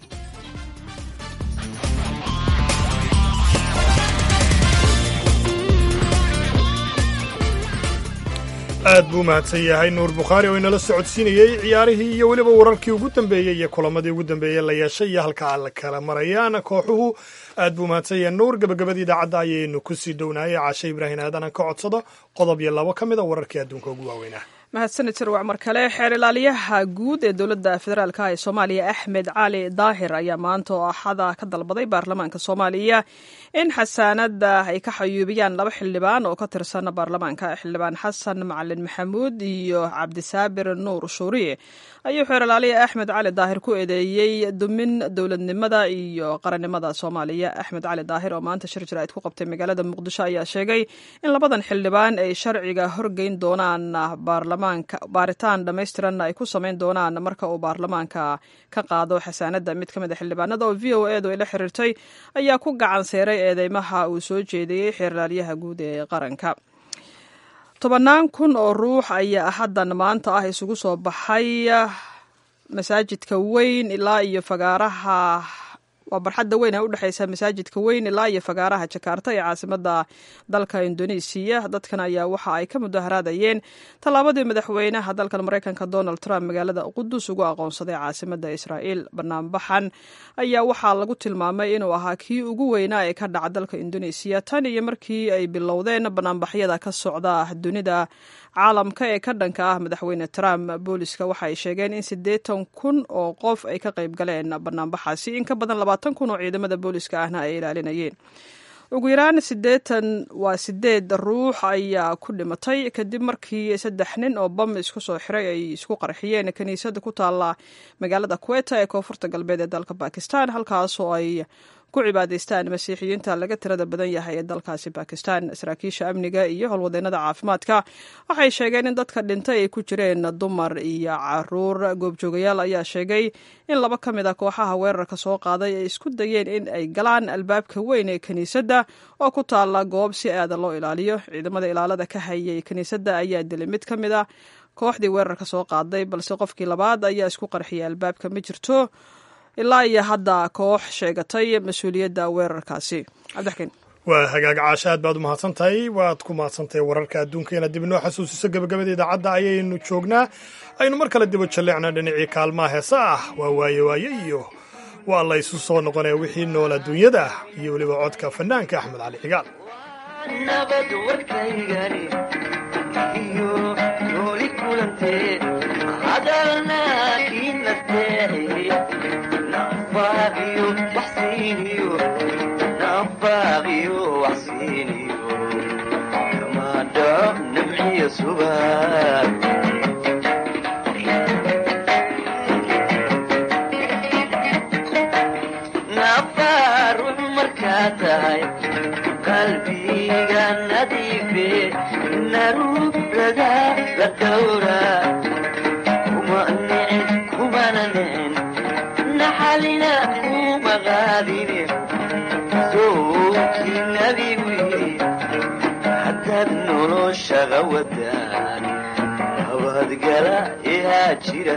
aad buu mahadsan yahay nuur bukhaari oo inala socodsiinayey ciyaarihii iyo weliba wararkii ugu dambeeyey iyo kulamadii ugu dambeeyey la yeeshay iyo halka la kala marayaan kooxuhu aad buu mahadsan yahay nuur gabagabadii idaacadda ayaynu ku sii dhownaayay caashe ibraahin aadan aan ka codsado qodob iyo labo ka mid a wararkii adduunka ugu waaweynah mahadsanid sirwac mar kale xeer ilaaliyaha guud ee dowladda federaalka ee soomaaliya axmed cali daahir ayaa maanta oo axada ka dalbaday baarlamaanka soomaaliya in xasaanada ay ka xayuubiyaan laba xildhibaan oo ka tirsan baarlamaanka xildhibaan xasan macalin maxamuud iyo cabdisaabir nuur shuuriye ayuu xeer ilaaliya axmed cali daahir ku eedeeyey dumin dowladnimada iyo qarannimada soomaaliya axmed cali daahir oo maanta shir jaraa'id ku qabtay magaalada muqdisho ayaa sheegay in labadan xildhibaan ay sharciga horgeyn doonaan baarlamaanka baarlamaanka baaritaan dhammaystiranna ay ku samayn doonaan marka uu baarlamaanka ka qaado xasaanadda mid ka mid a xildhibaanada oo v o edu ay la xiriirtay ayaa ku gacan seeray eedeymaha uu soo jeediyey xeerlaalyaha guud ee qaranka tobannaan kun oo ruux ayaa haddan maanta ah isugu soo baxay masaajidka weyn ilaa iyo fagaaraha waa barxadda weyn ee u dhexeysa masaajidka weyn ilaa iyo fagaaraha jakarta ee caasimada dalka indonesiya dadkan ayaa waxa ay ka mudaharaadayeen tallaabadii madaxweynaha dalkan mareykanka donald trump magaalada qudus ugu aqoonsaday caasimada israa'iil banaanbaxan ayaa waxaa lagu tilmaamay inuu ahaa kii ugu weynaa ee ka dhaca dalka indonesiya tan iyo markii ay bilowdeen banaanbaxyada ka socda dunida caalamka ee ka dhanka ah madaxweyne trump booliska waxa ay sheegeen in siddeetan kun oo qof ay ka qayb galeen banaanbaxaasi in ka badan labaatan kun oo ciidamada booliska ahna ay ilaalinayeen ugu yaraan siddeetan waa sideed ruux ayaa ku dhimatay kadib markii saddex nin oo bam isku soo xiray ay isku qarxiyeen kiniisada ku taalla magaalada kuweta ee koonfurta galbeed ee dalka bakistan halkaas oo ay ku cibaadaystaan masiixiyiinta laga tirada badan yahay ee dalkaasi bakistan saraakiisha amniga iyo howlwadeenada caafimaadka waxay sheegeen in dadka dhintay ay ku jireen dumar iyo caruur goobjoogayaal ayaa sheegay in laba ka mid a kooxaha weerarka soo qaaday ay isku dayeen in ay galaan albaabka weyn ee kiniisadda oo ku taalla goob si aada loo ilaaliyo ciidamada ilaalada ka hayay kiniisadda ayaa dilay mid ka mid a kooxdii weerarka soo qaaday balse qofkii labaad ayaa isku qarxiyay albaabka ma jirto ilaa iyo hadda koox sheegatay mas-uuliyadda weerarkaasi cabdixkiin waa hagaag caasha aad baad u mahadsan tahay waad ku mahadsantahay wararka adduunka inaad dib inoo xasuusiso gebagabada idaacadda ayaynu joognaa aynu mar kale dibo jalleecna dhinacii kaalmaha heesa ah waa waaye waaye iyo waa la ysu soo noqonaya wixii nool adduunyada iyo weliba codka fanaanka axmed cali cigaal qalbiga nadiife naruurada la dhowra kuma nicin kumana nicin naxalina kuma qaadine sowkii nabigu yidhi haddaad noloshaga wadaan nabadgala ihaa jira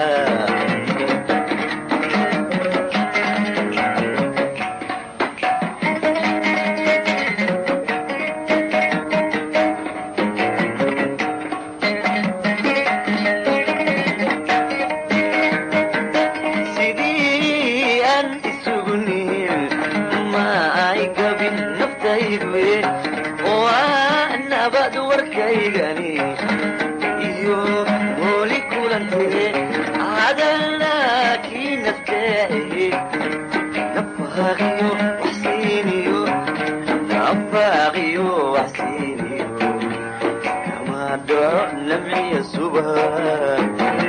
sidii aan isugu nihin ma ay gabin naftaydu oo aa nabad warkaygani iyo mooli kulantee hadalna kii nafteehe nafaaqiyo waxsiiniyo nafaaqiyo waxsiiniyo kama dhaco namciya subaa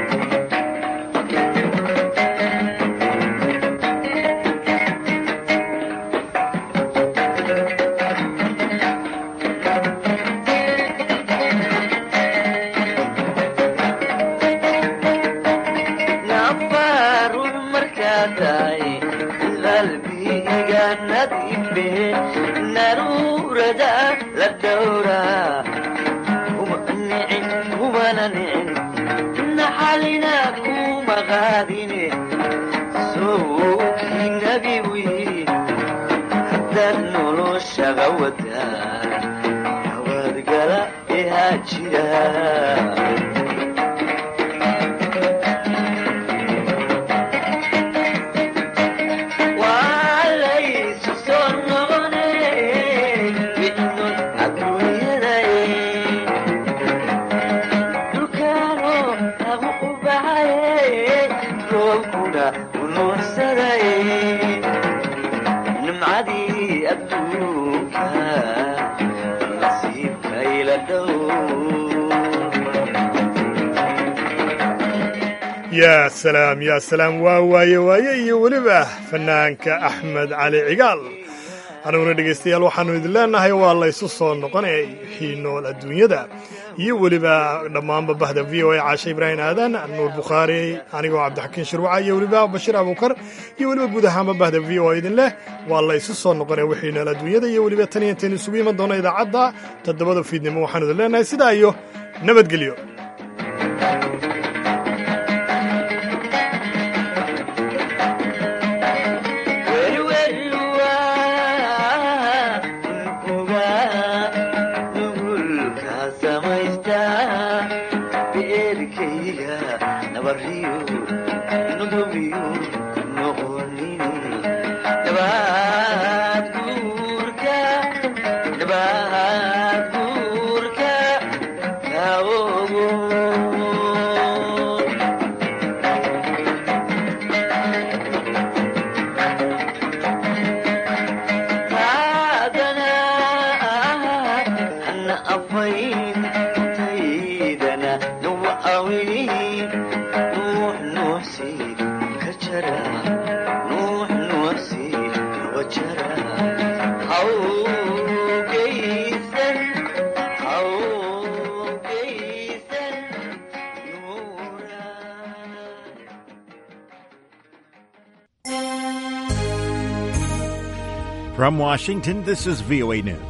nafarun markaa tahay qalbiga nadiife naruurada la dhowra kuma nicin kumana nicin naxalina kuma qaadine sowkii nabigu yidhi haddaad noloshaga wadaan nabadgala ihaa jira walaysu soo noqone midnon adduunyadae dhulkaano lagu u baxaye roobkuna unuursadaye nimcadii adduunka nasiibkayla dhow yaa salaam yaa salaam waa waaye waaye iyo weliba fanaanka axmed cali cigaal aniguna dhegaystayaal waxaannu idin leenahay waa laysu soo noqonay wixii nool adduunyada iyo weliba dhammaanba bahda v o a caashe ibraahim aadan nuur bukhaari anigoo cabdixakiin shirwaca iyo weliba bashiir abuukar iyo weliba guud ahaanba bahda v o a idin leh waa laysu soo noqonay wixii nool adduunyada iyo weliba tan iyo intaynu isugu iman doona idaacadda toddobada fiidnimo waxaanu idin leenahay sidaa iyo nabadgelyo From Washington, this is VOA News.